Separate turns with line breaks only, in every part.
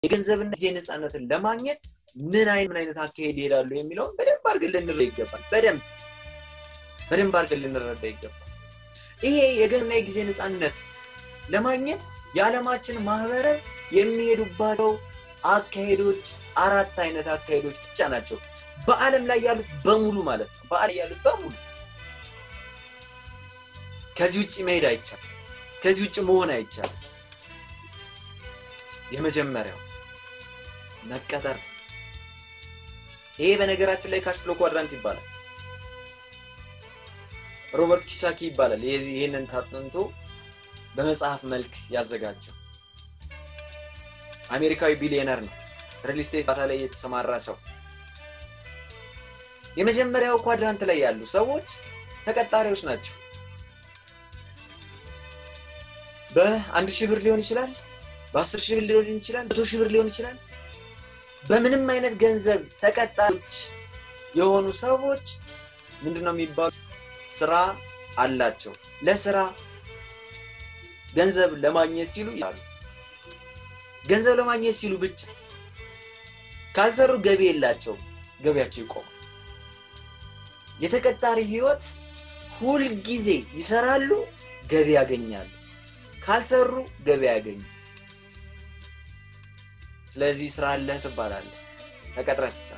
የገንዘብና ጊዜ ነፃነትን ለማግኘት ምን አይነት ምን አይነት አካሄድ ይሄዳሉ የሚለውን በደንብ አድርገን ልንረዳ ይገባል። በደንብ በደንብ አድርገን ልንረዳ ይገባል። ይሄ የገንዘብና የጊዜ ነፃነት ለማግኘት የዓለማችን ማህበረሰብ የሚሄዱባቸው አካሄዶች አራት አይነት አካሄዶች ብቻ ናቸው። በዓለም ላይ ያሉት በሙሉ ማለት ነው። በዓለም ያሉት በሙሉ ከዚህ ውጭ መሄድ አይቻልም። ከዚህ ውጭ መሆን አይቻልም። የመጀመሪያው መቀጠር። ይሄ በነገራችን ላይ ካሽ ፍሎ ኳድራንት ይባላል። ሮበርት ኪሳኪ ይባላል። ይህንን ታጥንቶ በመጽሐፍ መልክ ያዘጋጀው አሜሪካዊ ቢሊዮነር ነው። ሪል ስቴት ባታ ላይ የተሰማራ ሰው። የመጀመሪያው ኳድራንት ላይ ያሉ ሰዎች ተቀጣሪዎች ናቸው። በአንድ ሺህ ብር ሊሆን ይችላል፣ በአስር ሺህ ብር ሊሆን ይችላል፣ መቶ ሺህ ብር ሊሆን ይችላል። በምንም አይነት ገንዘብ ተቀጣሪዎች የሆኑ ሰዎች ምንድነው የሚባሉት? ስራ አላቸው። ለስራ ገንዘብ ለማግኘት ሲሉ ይላሉ። ገንዘብ ለማግኘት ሲሉ ብቻ ካልሰሩ ገቢ የላቸውም። ገቢያቸው ይቆማል። የተቀጣሪ ህይወት ሁልጊዜ ይሰራሉ፣ ገቢ ያገኛሉ። ካልሰሩ ገቢ ያገኙ። ስለዚህ ስራ አለህ ትባላለህ፣ ተቀጥረህ ስትሰራ።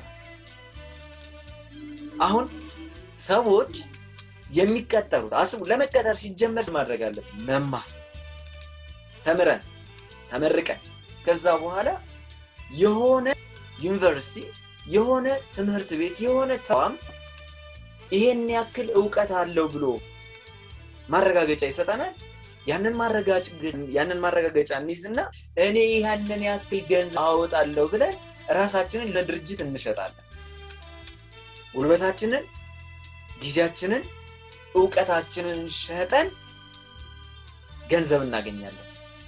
አሁን ሰዎች የሚቀጠሩት አስቡ፣ ለመቀጠር ሲጀመር ማድረግ አለብን መማር፣ ተምረን ተመርቀን ከዛ በኋላ የሆነ ዩኒቨርሲቲ የሆነ ትምህርት ቤት የሆነ ተቋም ይሄን ያክል እውቀት አለው ብሎ ማረጋገጫ ይሰጠናል። ያንን ያንን ማረጋገጫ እንይዝና እኔ ያንን ያክል ገንዘብ አወጣለሁ ብለን ራሳችንን ለድርጅት እንሸጣለን። ጉልበታችንን፣ ጊዜያችንን፣ እውቀታችንን ሸጠን ገንዘብ እናገኛለን።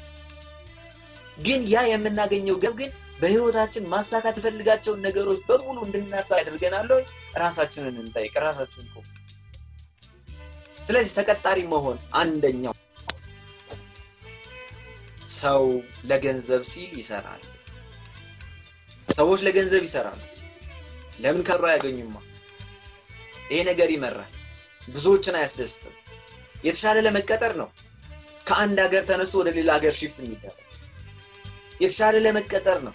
ግን ያ የምናገኘው ገብ ግን በህይወታችን ማሳካት የፈልጋቸውን ነገሮች በሙሉ እንድናሳ ያደርገናል ወይ? ራሳችንን እንጠይቅ። ራሳችን እኮ ስለዚህ ተቀጣሪ መሆን አንደኛው ሰው ለገንዘብ ሲል ይሰራል። ሰዎች ለገንዘብ ይሰራሉ። ለምን ከሩ አያገኙማ? ይሄ ነገር ይመራል፣ ብዙዎችን አያስደስትም። የተሻለ ለመቀጠር ነው ከአንድ ሀገር ተነስቶ ወደ ሌላ ሀገር ሽፍት የሚደረግ የተሻለ ለመቀጠር ነው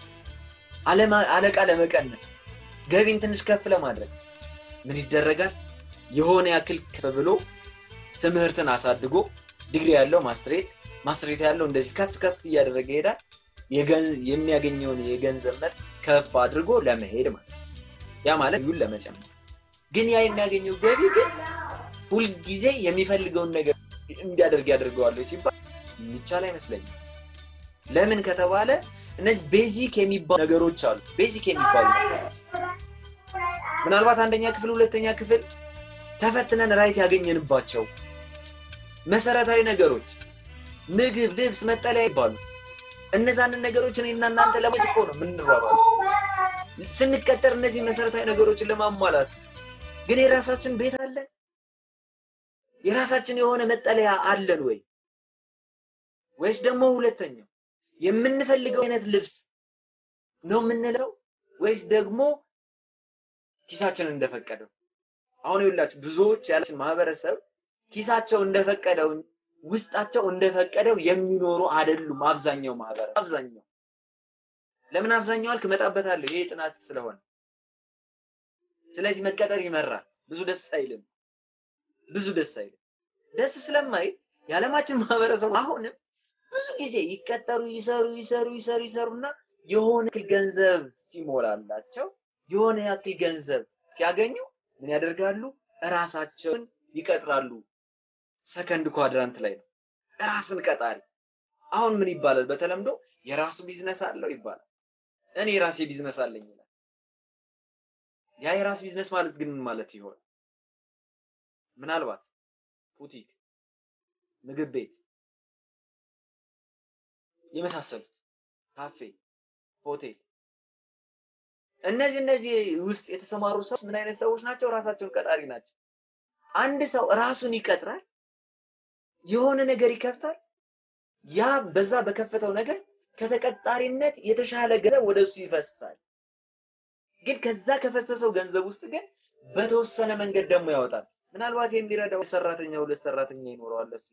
አለቃ ለመቀነስ ገቢን ትንሽ ከፍ ለማድረግ ምን ይደረጋል? የሆነ ያክል ከፍ ብሎ ትምህርትን አሳድጎ ዲግሪ ያለው ማስትሬት ማስትሬት ያለው እንደዚህ ከፍ ከፍ እያደረገ ይሄዳል። የሚያገኘውን የገንዘብ መጠን ከፍ አድርጎ ለመሄድ ማለት ያ ማለት ይሁን ለመጨመር ግን ያ የሚያገኘው ገቢ ግን ሁልጊዜ የሚፈልገውን ነገር እንዲያደርግ ያደርገዋል ሲባል የሚቻል አይመስለኝም። ለምን ከተባለ እነዚህ ቤዚክ የሚባሉ ነገሮች አሉ። ቤዚክ የሚባሉ ነገሮች ምናልባት አንደኛ ክፍል፣ ሁለተኛ ክፍል ተፈትነን ራይት ያገኘንባቸው መሰረታዊ ነገሮች ምግብ፣ ልብስ፣ መጠለያ ይባሉት እነዛንን ነገሮች እኔና እናንተ ለማየት እኮ ነው የምንሯሯጠው ስንቀጠር እነዚህ መሰረታዊ ነገሮችን ለማሟላት ግን የራሳችን ቤት አለን? የራሳችን የሆነ መጠለያ አለን ወይ? ወይስ ደግሞ ሁለተኛው የምንፈልገው አይነት ልብስ ነው የምንለው ወይስ ደግሞ ኪሳችን እንደፈቀደው? አሁን ይኸውላችሁ ብዙዎች ያላችን ማህበረሰብ ኪሳቸው እንደፈቀደው ውስጣቸው እንደፈቀደው የሚኖሩ አይደሉም። አብዛኛው ማህበረሰብ አብዛኛው ለምን አብዛኛው አልክ? እመጣበታለሁ። ይሄ ጥናት ስለሆነ ስለዚህ መቀጠር ይመራል። ብዙ ደስ አይልም። ብዙ ደስ አይልም። ደስ ስለማይል የዓለማችን ማህበረሰብ አሁንም ብዙ ጊዜ ይቀጠሩ፣ ይሰሩ፣ ይሰሩ፣ ይሰሩ፣ ይሰሩና የሆነ ያክል ገንዘብ ሲሞላላቸው የሆነ ያክል ገንዘብ ሲያገኙ ምን ያደርጋሉ? እራሳቸውን ይቀጥራሉ። ሰከንድ ኳድራንት ላይ ነው ራስን ቀጣሪ። አሁን ምን ይባላል? በተለምዶ የራሱ ቢዝነስ አለው ይባላል። እኔ የራሴ ቢዝነስ አለኝ ይላል። ያ የራስ ቢዝነስ ማለት ግን ምን ማለት ይሆን? ምናልባት ቡቲክ፣ ምግብ ቤት የመሳሰሉት ካፌ፣ ሆቴል እነዚህ እነዚህ ውስጥ የተሰማሩ ሰዎች ምን አይነት ሰዎች ናቸው? ራሳቸውን ቀጣሪ ናቸው። አንድ ሰው ራሱን ይቀጥራል፣ የሆነ ነገር ይከፍታል። ያ በዛ በከፈተው ነገር ከተቀጣሪነት የተሻለ ገንዘብ ወደ እሱ ይፈሳል። ግን ከዛ ከፈሰሰው ገንዘብ ውስጥ ግን በተወሰነ መንገድ ደግሞ ያወጣል። ምናልባት የሚረዳው ሰራተኛ ሁለት ሰራተኛ ይኖረዋል። እሱ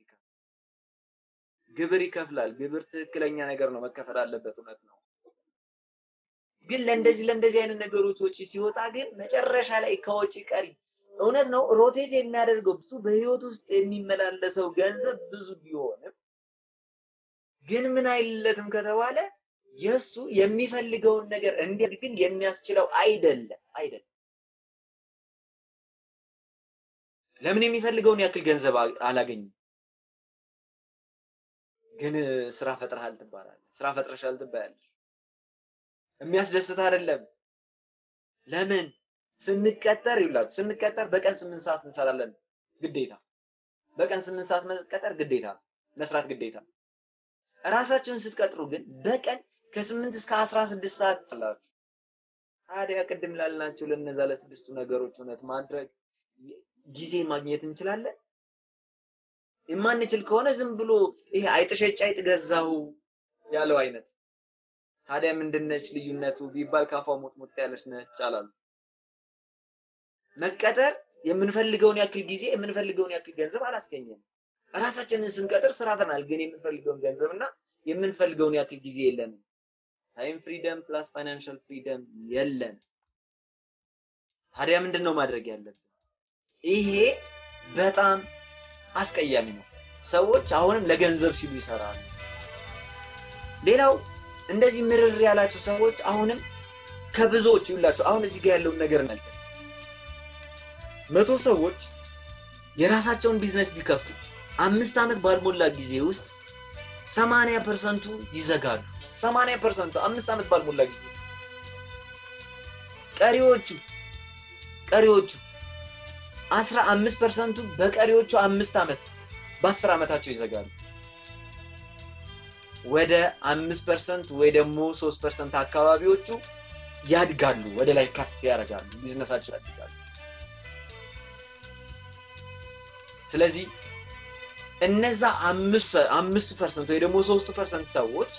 ግብር ይከፍላል። ግብር ትክክለኛ ነገር ነው፣ መከፈል አለበት። እውነት ነው። ግን ለእንደዚህ ለእንደዚህ አይነት ነገሮች ወጪ ሲወጣ ግን መጨረሻ ላይ ከወጪ ቀሪ እውነት ነው ሮቴት የሚያደርገው እሱ በህይወት ውስጥ የሚመላለሰው ገንዘብ ብዙ ቢሆንም ግን ምን አይለትም ከተባለ የእሱ የሚፈልገውን ነገር እንዲያድግ ግን የሚያስችለው አይደለም አይደለም። ለምን የሚፈልገውን ያክል ገንዘብ አላገኝም? ግን ስራ ፈጥረሃል ትባላለህ። ስራ ፈጥረሻል ትባያለሽ። የሚያስደስት አይደለም። ለምን ስንቀጠር ይላችሁ ስንቀጠር በቀን ስምንት ሰዓት እንሰራለን ግዴታ። በቀን ስምንት ሰዓት መቀጠር ግዴታ መስራት ግዴታ። እራሳችሁን ስትቀጥሩ ግን በቀን ከስምንት እስከ አስራ ስድስት ሰዓት ትሰራላችሁ። ታዲያ ቅድም ላልናቸው ለነዛ ለስድስቱ ነገሮች እውነት ማድረግ ጊዜ ማግኘት እንችላለን? የማንችል ከሆነ ዝም ብሎ ይሄ አይጥሸጭ አይጥ ገዛሁ ያለው አይነት ታዲያ ምንድነች ልዩነቱ ቢባል ካፏ ሞጥሞጥ ያለች ነች አላሉ። መቀጠር የምንፈልገውን ያክል ጊዜ የምንፈልገውን ያክል ገንዘብ አላስገኘም። ራሳችንን ስንቀጥር ስራ ፈናል፣ ግን የምንፈልገውን ገንዘብ እና የምንፈልገውን ያክል ጊዜ የለንም። ታይም ፍሪደም ፕላስ ፋይናንሻል ፍሪደም የለን። ታዲያ ምንድን ነው ማድረግ ያለብን? ይሄ በጣም አስቀያሚ ነው። ሰዎች አሁንም ለገንዘብ ሲሉ ይሰራሉ። ሌላው እንደዚህ ምርር ያላቸው ሰዎች አሁንም ከብዙዎች ይላቸው አሁን እዚህ ጋር ያለውን ነገር መልከት መቶ ሰዎች የራሳቸውን ቢዝነስ ቢከፍቱ አምስት ዓመት ባልሞላ ጊዜ ውስጥ ሰማንያ ፐርሰንቱ ይዘጋሉ። ሰማንያ ፐርሰንቱ አምስት ዓመት ባልሞላ ጊዜ ውስጥ ቀሪዎቹ ቀሪዎቹ አስራ አምስት ፐርሰንቱ በቀሪዎቹ አምስት ዓመት በአስር ዓመታቸው ይዘጋሉ። ወደ አምስት ፐርሰንት ወይ ደግሞ ሶስት ፐርሰንት አካባቢዎቹ ያድጋሉ፣ ወደ ላይ ከፍ ያደርጋሉ፣ ቢዝነሳቸው ያድጋሉ። ስለዚህ እነዛ አምስቱ ፐርሰንት ወይ ደግሞ ሶስቱ ፐርሰንት ሰዎች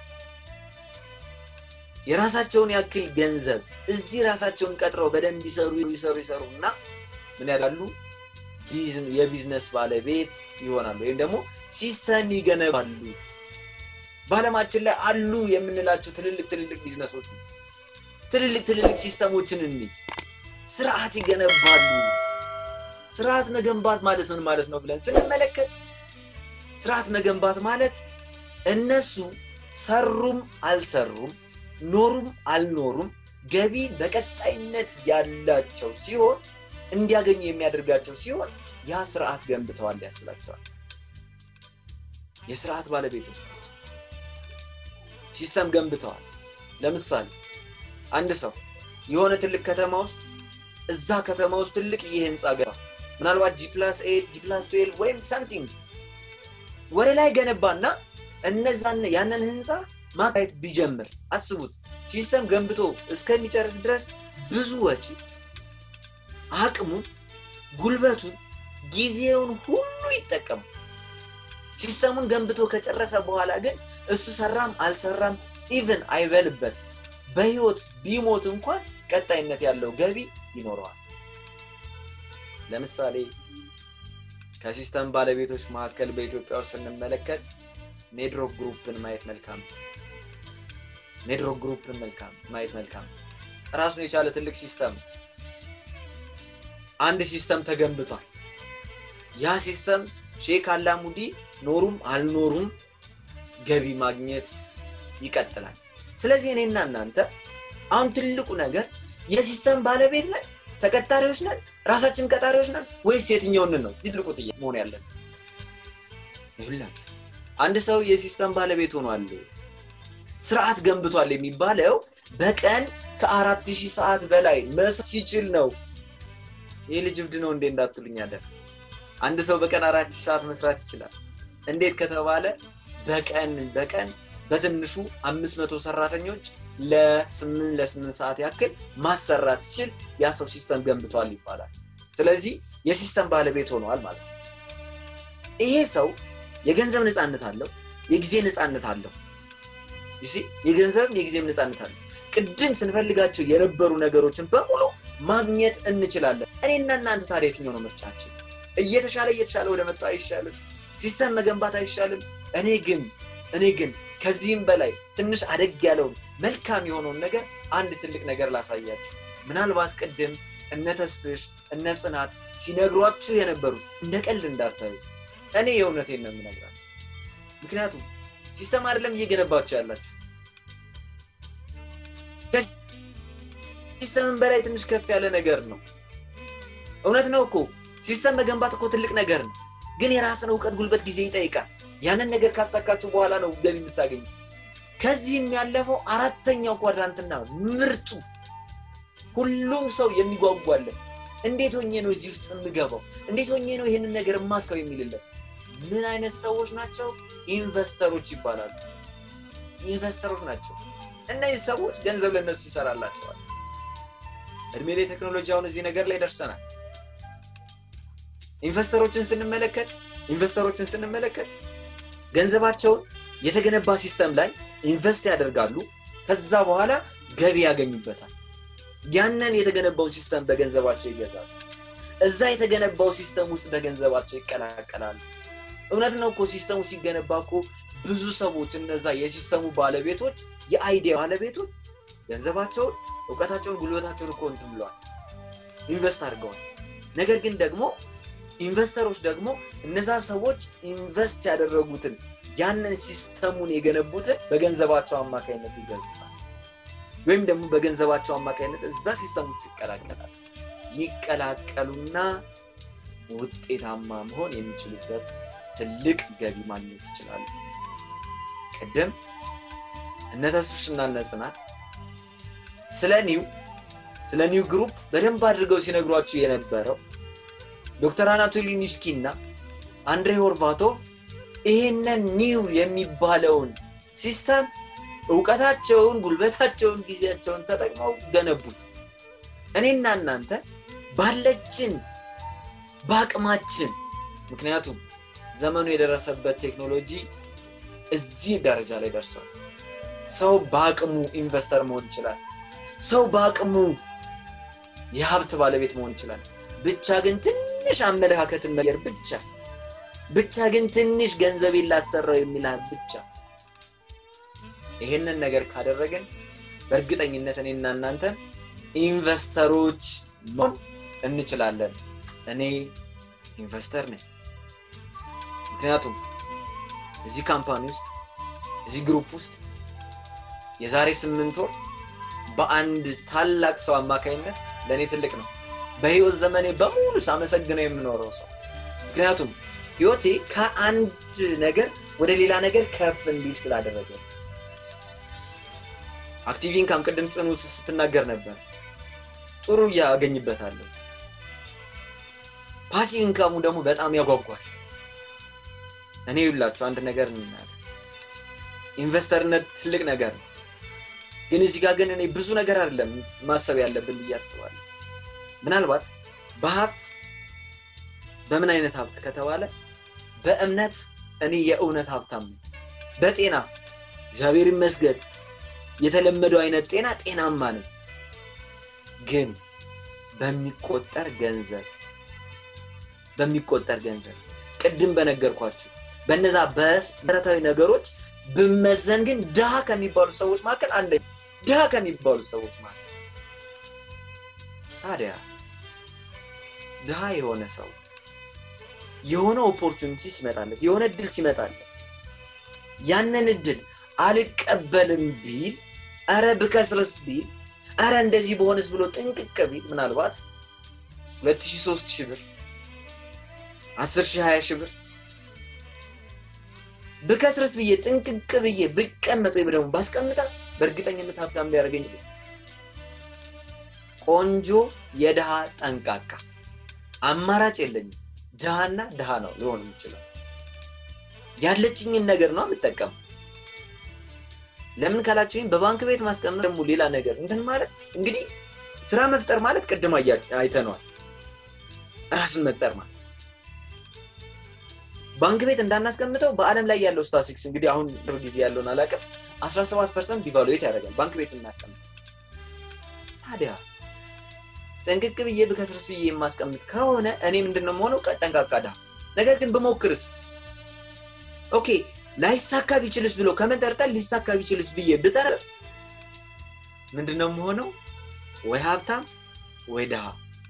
የራሳቸውን ያክል ገንዘብ እዚህ ራሳቸውን ቀጥረው በደንብ ይሰሩ ይሰሩ ይሰሩ እና ምን ያደርጋሉ? የቢዝነስ ባለቤት ይሆናሉ፣ ወይም ደግሞ ሲስተም ይገነባሉ። በዓለማችን ላይ አሉ የምንላቸው ትልልቅ ትልልቅ ቢዝነሶች ትልልቅ ትልልቅ ሲስተሞችን እንይ፣ ስርዓት ይገነባሉ። ስርዓት መገንባት ማለት ምን ማለት ነው ብለን ስንመለከት ስርዓት መገንባት ማለት እነሱ ሰሩም አልሰሩም ኖሩም አልኖሩም ገቢ በቀጣይነት ያላቸው ሲሆን እንዲያገኙ የሚያደርጋቸው ሲሆን ያ ስርዓት ገንብተዋል ያስብላቸዋል። የስርዓት ባለቤቶች ናቸው። ሲስተም ገንብተዋል። ለምሳሌ አንድ ሰው የሆነ ትልቅ ከተማ ውስጥ እዛ ከተማ ውስጥ ትልቅ ይህ ህንፃ ገባ። ምናልባት ጂ ፕላስ ኤት ጂ ፕላስ ትዌልቭ ወይም ሰምቲንግ ወደ ላይ ገነባና እነዛን ያንን ህንፃ ማካየት ቢጀምር አስቡት። ሲስተም ገንብቶ እስከሚጨርስ ድረስ ብዙ ወጪ፣ አቅሙን፣ ጉልበቱን፣ ጊዜውን ሁሉ ይጠቀሙ። ሲስተሙን ገንብቶ ከጨረሰ በኋላ ግን እሱ ሰራም አልሰራም ኢቭን አይበልበት በህይወት ቢሞት እንኳን ቀጣይነት ያለው ገቢ ይኖረዋል። ለምሳሌ ከሲስተም ባለቤቶች መካከል በኢትዮጵያ ውስጥ ስንመለከት ሜድሮክ ግሩፕን ማየት መልካም ሜድሮክ ግሩፕን መልካም ማየት መልካም ራሱን የቻለ ትልቅ ሲስተም አንድ ሲስተም ተገንብቷል። ያ ሲስተም ሼክ አላሙዲ ኖሩም አልኖሩም ገቢ ማግኘት ይቀጥላል። ስለዚህ እኔና እናንተ አሁን ትልቁ ነገር የሲስተም ባለቤት ነን፣ ተቀጣሪዎች ነን፣ ራሳችን ቀጣሪዎች ነን ወይስ የትኛውን ነው? ትልቁ ጥያቄ መሆን ያለን ይሁላችሁ። አንድ ሰው የሲስተም ባለቤት ሆኗል፣ ስርዓት ገንብቷል የሚባለው በቀን ከአራት ሺህ ሰዓት በላይ መስራት ሲችል ነው። ይህ ልጅ እብድ ነው እንዴ እንዳትሉኝ አለ። አንድ ሰው በቀን አራት ሺህ ሰዓት መስራት ይችላል። እንዴት ከተባለ በቀን በቀን በትንሹ አምስት መቶ ሰራተኞች ለስምንት ለስምንት ሰዓት ያክል ማሰራት ሲችል ያ ሰው ሲስተም ገንብቷል ይባላል። ስለዚህ የሲስተም ባለቤት ሆኗል ማለት ነው። ይሄ ሰው የገንዘብ ነፃነት አለው፣ የጊዜ ነፃነት አለው። የገንዘብም የጊዜም ነፃነት አለ። ቅድም ስንፈልጋቸው የነበሩ ነገሮችን በሙሉ ማግኘት እንችላለን። እኔና እናንተ ታዲያ የትኛው ነው ምርጫችን? እየተሻለ እየተሻለ ወደ መጣው አይሻልም? ሲስተም መገንባት አይሻልም? እኔ ግን እኔ ግን ከዚህም በላይ ትንሽ አደግ ያለውን መልካም የሆነውን ነገር አንድ ትልቅ ነገር ላሳያችሁ። ምናልባት ቅድም እነ ተስፍሽ እነ ጽናት ሲነግሯችሁ የነበሩት እንደ ቀልድ እንዳታዩ። እኔ የእውነቴን ነው የምነግራችሁ። ምክንያቱም ሲስተም አይደለም እየገነባችሁ ያላችሁ ሲስተምን በላይ ትንሽ ከፍ ያለ ነገር ነው። እውነት ነው እኮ ሲስተም መገንባት እኮ ትልቅ ነገር ነው፣ ግን የራስን እውቀት፣ ጉልበት፣ ጊዜ ይጠይቃል። ያንን ነገር ካሳካችሁ በኋላ ነው ገቢ የምታገኙ። ከዚህም ያለፈው አራተኛው ኳድራንትና ምርጡ ሁሉም ሰው የሚጓጓለት እንዴት ሆኜ ነው እዚህ ውስጥ የምገባው? እንዴት ሆኜ ነው ይህንን ነገር የማስከው የሚልለት ምን አይነት ሰዎች ናቸው? ኢንቨስተሮች ይባላሉ። ኢንቨስተሮች ናቸው። እነዚህ ሰዎች ገንዘብ ለነሱ ይሰራላቸዋል። እድሜ ላይ ቴክኖሎጂ አሁን እዚህ ነገር ላይ ደርሰናል። ኢንቨስተሮችን ስንመለከት ኢንቨስተሮችን ስንመለከት ገንዘባቸውን የተገነባ ሲስተም ላይ ኢንቨስት ያደርጋሉ። ከዛ በኋላ ገቢ ያገኙበታል። ያንን የተገነባው ሲስተም በገንዘባቸው ይገዛሉ። እዛ የተገነባው ሲስተም ውስጥ በገንዘባቸው ይቀላቀላሉ። እውነት ነው እኮ ሲስተሙ ሲገነባ እኮ ብዙ ሰዎች እነዛ የሲስተሙ ባለቤቶች የአይዲያ ባለቤቶች ገንዘባቸውን፣ እውቀታቸውን፣ ጉልበታቸውን እኮ እንትን ብለዋል፣ ኢንቨስት አድርገዋል። ነገር ግን ደግሞ ኢንቨስተሮች ደግሞ እነዛ ሰዎች ኢንቨስት ያደረጉትን ያንን ሲስተሙን የገነቡትን በገንዘባቸው አማካኝነት ይገልጹታል። ወይም ደግሞ በገንዘባቸው አማካኝነት እዛ ሲስተም ውስጥ ይቀላቀላል። ይቀላቀሉና ውጤታማ መሆን የሚችሉበት ትልቅ ገቢ ማግኘት ይችላሉ። ቅድም እነ ተስፍሽና እነ ጽናት ስለ ኒው ስለ ኒው ግሩፕ በደንብ አድርገው ሲነግሯችሁ የነበረው ዶክተር አናቶሊ ኒስኪ እና አንድሬ ሆርቫቶቭ ይሄንን ኒው የሚባለውን ሲስተም እውቀታቸውን፣ ጉልበታቸውን፣ ጊዜያቸውን ተጠቅመው ገነቡት። እኔና እናንተ ባለችን በአቅማችን ምክንያቱም ዘመኑ የደረሰበት ቴክኖሎጂ እዚህ ደረጃ ላይ ደርሷል። ሰው በአቅሙ ኢንቨስተር መሆን ይችላል። ሰው በአቅሙ የሀብት ባለቤት መሆን ይችላል። ብቻ ግን ትንሽ አመለካከትን መቀየር ብቻ ብቻ ግን ትንሽ ገንዘቤን ላሰራው የሚልሃል ብቻ ይሄንን ነገር ካደረግን በእርግጠኝነት እኔና እናንተ ኢንቨስተሮች መሆን እንችላለን። እኔ ኢንቨስተር ነኝ። ምክንያቱም እዚህ ካምፓኒ ውስጥ እዚህ ግሩፕ ውስጥ የዛሬ ስምንት ወር በአንድ ታላቅ ሰው አማካኝነት ለእኔ ትልቅ ነው። በህይወት ዘመኔ በሙሉ ሳመሰግነው የምኖረው ሰው ምክንያቱም ህይወቴ ከአንድ ነገር ወደ ሌላ ነገር ከፍ እንዲል ስላደረገ አክቲቭ ኢንካም ቅድም ጽኑ ስትናገር ነበር። ጥሩ እያገኝበታለሁ። ፓሲቭ ኢንካሙ ደግሞ በጣም ያጓጓል። እኔ ይላችሁ አንድ ነገር እንናገር፣ ኢንቨስተርነት ትልቅ ነገር ነው። ግን እዚህ ጋር ግን እኔ ብዙ ነገር አይደለም ማሰብ ያለብን ብዬ አስባለሁ። ምናልባት በሀብት በምን አይነት ሀብት ከተባለ በእምነት እኔ የእውነት ሀብታም ነኝ። በጤና እግዚአብሔር ይመስገን የተለመደው አይነት ጤና ጤናማ ነኝ። ግን በሚቆጠር ገንዘብ በሚቆጠር ገንዘብ ቅድም በነገርኳችሁ በነዛ በመሰረታዊ ነገሮች ብመዘን ግን ድሃ ከሚባሉ ሰዎች መካከል አንደኛ ድሃ ከሚባሉ ሰዎች መካከል ታዲያ ድሃ የሆነ ሰው የሆነ ኦፖርቹኒቲ ሲመጣለት የሆነ እድል ሲመጣለት ያንን እድል አልቀበልም ቢል አረ ብከስርስ ቢል አረ እንደዚህ በሆነስ ብሎ ጥንቅቅ ቢል ምናልባት ሁለት ሺህ ሶስት ሺህ ብር አስር ሺህ ሀያ ሺህ ብር ብከስርስ ብዬ ጥንቅቅ ብዬ ብቀመጥ ወይም ደግሞ ባስቀምጣት በእርግጠኝነት ሀብታም ሊያደርገኝ ይችላል። ቆንጆ የድሃ ጠንቃቃ አማራጭ የለኝም። ድሃና ድሃ ነው ሊሆን የሚችለው። ያለችኝን ነገር ነው የምጠቀመው። ለምን ካላችሁኝ በባንክ ቤት ማስቀመጥ ደግሞ ሌላ ነገር እንትን ማለት እንግዲህ ስራ መፍጠር ማለት ቅድም አይተነዋል። ራስን መፍጠር ማለት ባንክ ቤት እንዳናስቀምጠው በአለም ላይ ያለው ስታቲስቲክስ እንግዲህ አሁን ቅርብ ጊዜ ያለውን አላውቅም። 17 ፐርሰንት ዲቫሉዌት ያደርጋል ባንክ ቤት እናስቀምጥ ታዲያ ጠንቅቅ ብዬ ብከስርስ ብዬ የማስቀምጥ ከሆነ እኔ ምንድነው መሆነው ጠንቃቃ ድሃ ነገር ግን ብሞክርስ ኦኬ ላይሳካ ቢችልስ ብሎ ከመጠርጠር ሊሳካ ቢችልስ ብዬ ብጠረጥር ምንድነው መሆነው ወይ ሀብታም ወይ ድሃ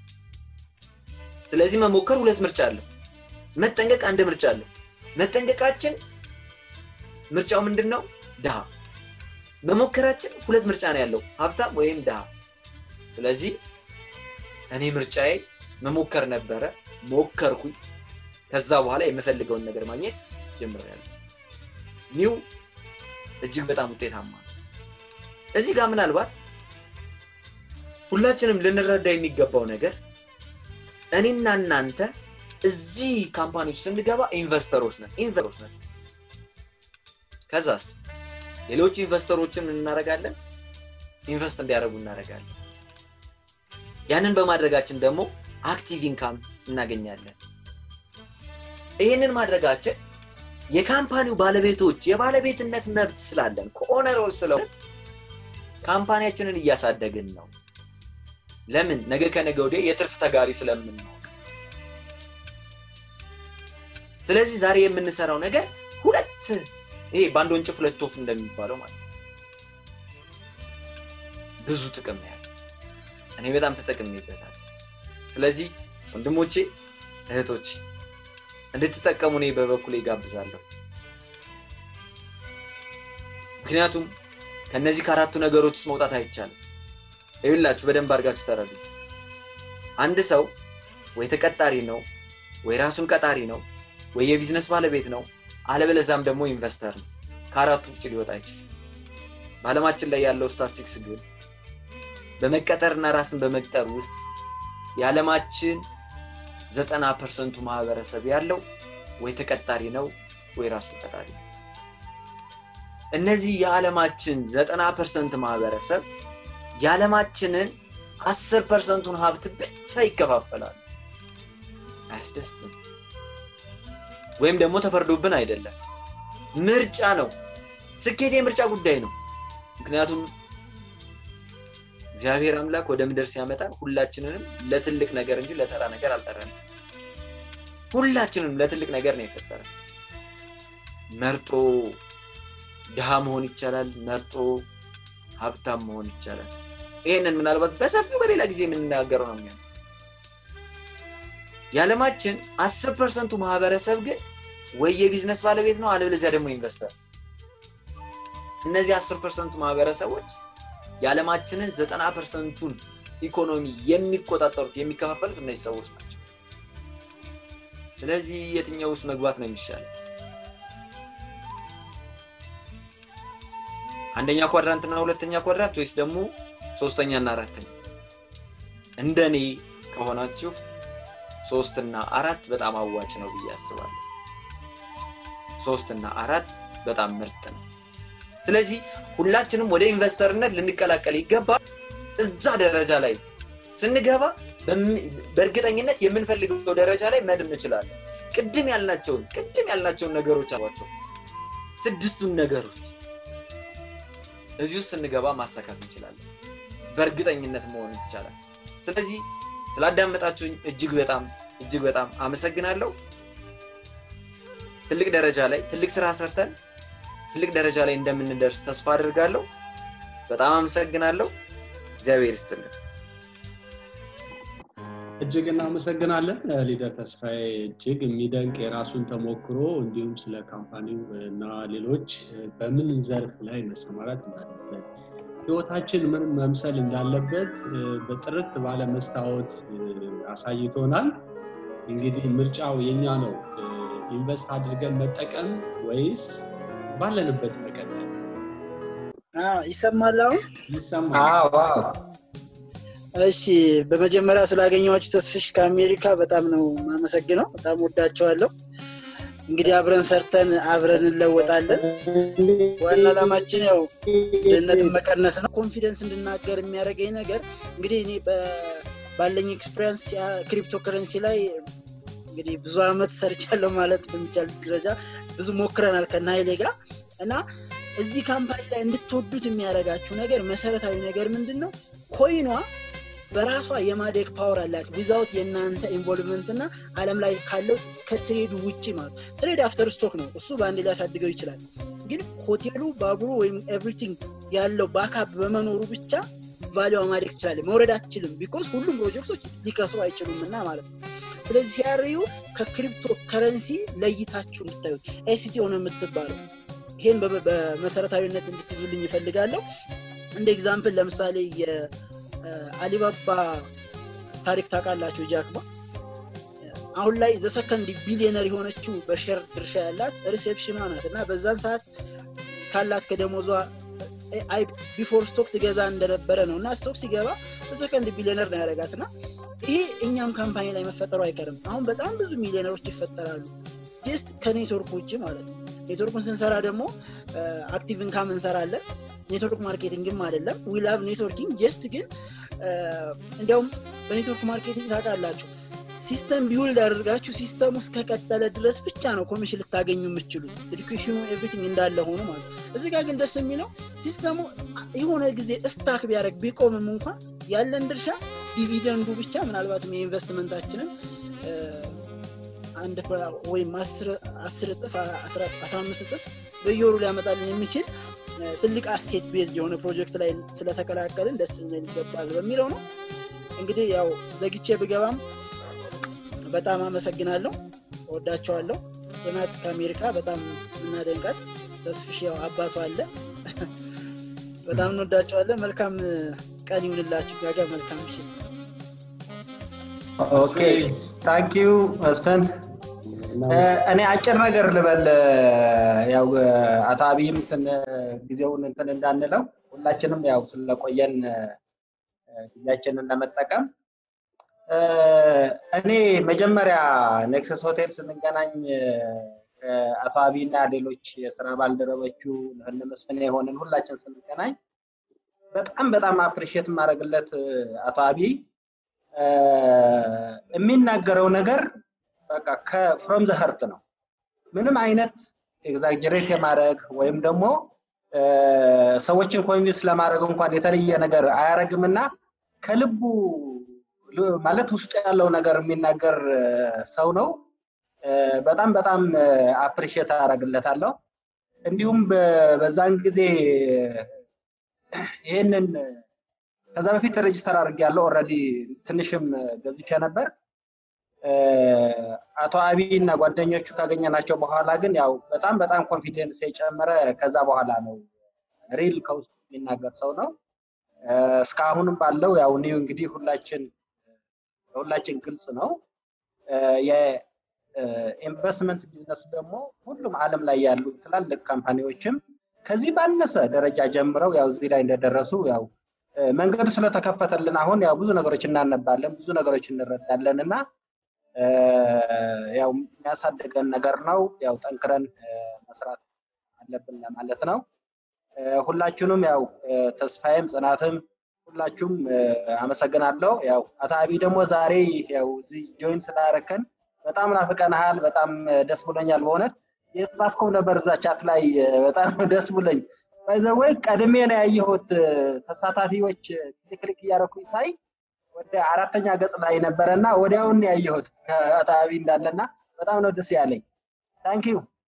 ስለዚህ መሞከር ሁለት ምርጫ አለው መጠንቀቅ አንድ ምርጫ አለው መጠንቀቃችን ምርጫው ምንድን ነው ድሃ መሞከራችን ሁለት ምርጫ ነው ያለው ሀብታም ወይም ድሃ ስለዚህ እኔ ምርጫዬ መሞከር ነበረ ሞከርኩኝ ከዛ በኋላ የምፈልገውን ነገር ማግኘት ጀምሬያለሁ ኒው እጅግ በጣም ውጤታማ ነው እዚህ ጋር ምናልባት ሁላችንም ልንረዳ የሚገባው ነገር እኔና እናንተ እዚህ ካምፓኒ ውስጥ ስንገባ ኢንቨስተሮች ነን ኢንቨስተሮች ነን ከዛስ ሌሎች ኢንቨስተሮችን እናደርጋለን ኢንቨስት እንዲያደርጉ እናደርጋለን ያንን በማድረጋችን ደግሞ አክቲቭ ኢንካም እናገኛለን ይህንን ማድረጋችን የካምፓኒው ባለቤቶች የባለቤትነት መብት ስላለን ከኦነሮች ስለሆነ ካምፓኒያችንን እያሳደግን ነው ለምን ነገ ከነገ ወዲያ የትርፍ ተጋሪ ስለምናውቅ ስለዚህ ዛሬ የምንሰራው ነገር ሁለት ይሄ በአንድ ወንጭፍ ሁለት ወፍ እንደሚባለው ማለት ነው ብዙ ጥቅም ያለ እኔ በጣም ተጠቅሜበታል ስለዚህ ወንድሞቼ እህቶቼ እንድትጠቀሙ እኔ በበኩሌ ጋብዛለሁ ምክንያቱም ከነዚህ ከአራቱ ነገሮች ውስጥ መውጣት አይቻልም ይሁላችሁ በደንብ አድርጋችሁ ተረዱ አንድ ሰው ወይ ተቀጣሪ ነው ወይ ራሱን ቀጣሪ ነው ወይ የቢዝነስ ባለቤት ነው አለበለዛም ደግሞ ኢንቨስተር ነው ከአራቱ ውጭ ሊወጣ አይችልም በአለማችን ላይ ያለው ስታቲስቲክስ ግን በመቀጠርና ራስን በመቅጠር ውስጥ የዓለማችን ዘጠና ፐርሰንቱ ማህበረሰብ ያለው ወይ ተቀጣሪ ነው ወይ ራሱ ቀጣሪ ነው እነዚህ የዓለማችን ዘጠና ፐርሰንት ማህበረሰብ የዓለማችንን አስር ፐርሰንቱን ሀብት ብቻ ይከፋፈላሉ አያስደስትም ወይም ደግሞ ተፈርዶብን አይደለም ምርጫ ነው ስኬት የምርጫ ጉዳይ ነው ምክንያቱም እግዚአብሔር አምላክ ወደ ምድር ሲያመጣን ሁላችንንም ለትልቅ ነገር እንጂ ለተራ ነገር አልጠረንም ሁላችንም ለትልቅ ነገር ነው የፈጠረ መርጦ ድሃ መሆን ይቻላል መርጦ ሀብታም መሆን ይቻላል ይህንን ምናልባት በሰፊው በሌላ ጊዜ የምንናገረው ነው የሚሆነው የዓለማችን አስር ፐርሰንቱ ማህበረሰብ ግን ወይ የቢዝነስ ባለቤት ነው አለበለዚያ ደግሞ ኢንቨስተር እነዚህ አስር ፐርሰንቱ ማህበረሰቦች የዓለማችንን ዘጠና ፐርሰንቱን ኢኮኖሚ የሚቆጣጠሩት የሚከፋፈሉት እነዚህ ሰዎች ናቸው ስለዚህ የትኛው ውስጥ መግባት ነው የሚሻለው አንደኛ ኳድራንት እና ሁለተኛ ኳድራንት ወይስ ደግሞ ሶስተኛ እና አራተኛ እንደኔ ከሆናችሁ ሶስት እና አራት በጣም አዋጭ ነው ብዬ አስባለሁ ሶስት እና አራት በጣም ምርጥ ነው ስለዚህ ሁላችንም ወደ ኢንቨስተርነት ልንቀላቀል ይገባል እዛ ደረጃ ላይ ስንገባ በእርግጠኝነት የምንፈልገው ደረጃ ላይ መድም እንችላለን ቅድም ያልናቸውን ቅድም ያልናቸውን ነገሮች አሏቸው ስድስቱን ነገሮች እዚህ ውስጥ ስንገባ ማሳካት እንችላለን በእርግጠኝነት መሆን ይቻላል ስለዚህ ስላዳመጣችሁኝ እጅግ በጣም እጅግ በጣም አመሰግናለሁ ትልቅ ደረጃ ላይ ትልቅ ስራ ሰርተን ትልቅ ደረጃ ላይ እንደምንደርስ ተስፋ አድርጋለሁ በጣም አመሰግናለሁ እግዚአብሔር ይስጥልን
እጅግ እናመሰግናለን ሊደር ተስፋዬ እጅግ የሚደንቅ የራሱን ተሞክሮ እንዲሁም ስለ ካምፓኒው እና ሌሎች በምን ዘርፍ ላይ መሰማራት እንዳለበት ህይወታችን ምን መምሰል እንዳለበት በጥርት ባለ መስታወት አሳይቶናል እንግዲህ ምርጫው የኛ ነው ኢንቨስት አድርገን መጠቀም ወይስ ባለንበት መቀጠል
ይሰማል አሁን
ይሰማል
እሺ በመጀመሪያ ስላገኘኋችሁ ተስፍሽ ከአሜሪካ በጣም ነው ማመሰግነው በጣም ወዳቸዋለሁ እንግዲህ አብረን ሰርተን አብረን እንለወጣለን ዋና አላማችን ያው ድህነትን መቀነስ ነው ኮንፊደንስ እንድናገር የሚያደርገኝ ነገር እንግዲህ እኔ ባለኝ ኤክስፔሪንስ ክሪፕቶ ከረንሲ ላይ እንግዲህ ብዙ አመት ሰርቻለሁ ማለት በሚቻል ደረጃ ብዙ ሞክረናል ከና ኃይሌ ጋር እና እዚህ ካምፓኒ ላይ እንድትወዱት የሚያደርጋችሁ ነገር መሰረታዊ ነገር ምንድን ነው? ኮይኗ በራሷ የማደግ ፓወር አላት ዊዛውት የእናንተ ኢንቮልቭመንት እና አለም ላይ ካለው ከትሬዱ ውጭ ማለት ትሬድ አፍተር ስቶክ ነው እሱ በአንድ ሊያሳድገው ይችላል ግን ሆቴሉ ባቡሩ ወይም ኤቭሪቲንግ ያለው ባካፕ በመኖሩ ብቻ ቫሊዋ ማደግ ትችላለች መውረድ አትችልም ቢኮዝ ሁሉም ፕሮጀክቶች ሊከስሩ አይችሉም እና ማለት ነው ስለዚህ ሲያርዩ ከክሪፕቶ ከረንሲ ለይታችሁ እንድታዩት ኤሲቲ ሆነ የምትባለው ይሄን በመሰረታዊነት እንድትይዙልኝ ይፈልጋለሁ እንደ ኤግዛምፕል ለምሳሌ የአሊባባ ታሪክ ታውቃላችሁ ጃክባ አሁን ላይ ዘሰከንድ ቢሊዮነር የሆነችው በሼር ድርሻ ያላት ሪሴፕሽኗ ናት እና በዛን ሰዓት ካላት ከደሞዟ ቢፎር ስቶክ ትገዛ እንደነበረ ነው እና ስቶክ ሲገባ በሰከንድ ቢሊዮነር ነው ያደረጋት እና ይሄ እኛም ካምፓኒ ላይ መፈጠሩ አይቀርም አሁን በጣም ብዙ ሚሊዮነሮች ይፈጠራሉ ጀስት ከኔትወርክ ውጭ ማለት ነው ኔትወርኩን ስንሰራ ደግሞ አክቲቭ ኢንካም እንሰራለን ኔትወርክ ማርኬቲንግም አይደለም ዊላቭ ኔትወርኪንግ ጀስት ግን እንዲያውም በኔትወርክ ማርኬቲንግ ታውቃላችሁ ሲስተም ቢውልድ አድርጋችሁ ሲስተሙ እስከቀጠለ ድረስ ብቻ ነው ኮሚሽን ልታገኙ የምችሉት ኤዱኬሽኑ ኤቭሪቲንግ እንዳለ ሆኖ ማለት እዚ ጋር ግን ደስ የሚለው ሲስተሙ የሆነ ጊዜ እስታክ ቢያደረግ ቢቆምም እንኳን ያለን ድርሻ ዲቪደንዱ ብቻ ምናልባትም የኢንቨስትመንታችንን አንድ ወይም አስር እጥፍ አስራ አምስት እጥፍ በየወሩ ሊያመጣልን የሚችል ትልቅ አሴት ቤዝድ የሆነ ፕሮጀክት ላይ ስለተቀላቀልን ደስ ልንል ይገባል በሚለው ነው እንግዲህ ያው ዘግቼ ብገባም በጣም አመሰግናለሁ ወዳቸዋለሁ ጽናት ከአሜሪካ በጣም እናደንቃት ተስፍሽ ያው አባቱ አለ በጣም እንወዳቸዋለን መልካም ቀን ይሁንላችሁ ጋጋ መልካም ምሽት
ኦኬ ታንኪዩ መስፈን እኔ አጭር ነገር ልበል ያው አቶ አብይም ጊዜውን እንትን እንዳንለው ሁላችንም ያው ስለቆየን ጊዜያችንን ለመጠቀም እኔ መጀመሪያ ኔክሰስ ሆቴል ስንገናኝ አቶ አብይ እና ሌሎች የስራ ባልደረቦቹ እነ መስፍን የሆንን ሁላችን ስንገናኝ በጣም በጣም አፕሪሽት የማደርግለት አቶ አብይ የሚናገረው ነገር በቃ ከፍሮም ዘ ሀርት ነው ምንም አይነት ኤግዛጀሬት የማድረግ ወይም ደግሞ ሰዎችን ኮንቪንስ ለማድረግ እንኳን የተለየ ነገር አያረግም እና ከልቡ ማለት ውስጡ ያለው ነገር የሚናገር ሰው ነው በጣም በጣም አፕሪሽት አደረግለታለሁ እንዲሁም በዛን ጊዜ ይህንን ከዛ በፊት ሬጅስተር አድርግ ያለው ኦልሬዲ ትንሽም ገዝቼ ነበር አቶ አብይ እና ጓደኞቹ ካገኘናቸው በኋላ ግን ያው በጣም በጣም ኮንፊደንስ የጨመረ ከዛ በኋላ ነው ሪል ከውስጥ የሚናገር ሰው ነው እስካሁንም ባለው ያው ኒው እንግዲህ ሁላችን ለሁላችን ግልጽ ነው የኢንቨስትመንት ቢዝነስ ደግሞ ሁሉም አለም ላይ ያሉ ትላልቅ ካምፓኒዎችም ከዚህ ባነሰ ደረጃ ጀምረው ያው እዚህ ላይ እንደደረሱ ያው መንገዱ ስለተከፈተልን አሁን ያው ብዙ ነገሮች እናነባለን ብዙ ነገሮች እንረዳለን እና ያው የሚያሳድገን ነገር ነው ያው ጠንክረን መስራት አለብን ለማለት ነው ሁላችሁንም ያው ተስፋዬም ጽናትም ሁላችሁም አመሰግናለሁ ያው አቶ አብይ ደግሞ ዛሬ ያው እዚህ ጆይን ስላረከን በጣም ናፍቀንሃል በጣም ደስ ብሎኛል በእውነት የጻፍከው ነበር እዛ ቻት ላይ በጣም ደስ ብሎኝ ባይዘወይ ቀድሜ ነው ያየሁት ተሳታፊዎች ክሊክ እያደረኩኝ ሳይ ወደ አራተኛ ገጽ ላይ ነበረና ወዲያውን ያየሁት ከአቶ አብይ እንዳለና በጣም ነው ደስ ያለኝ ታንኪዩ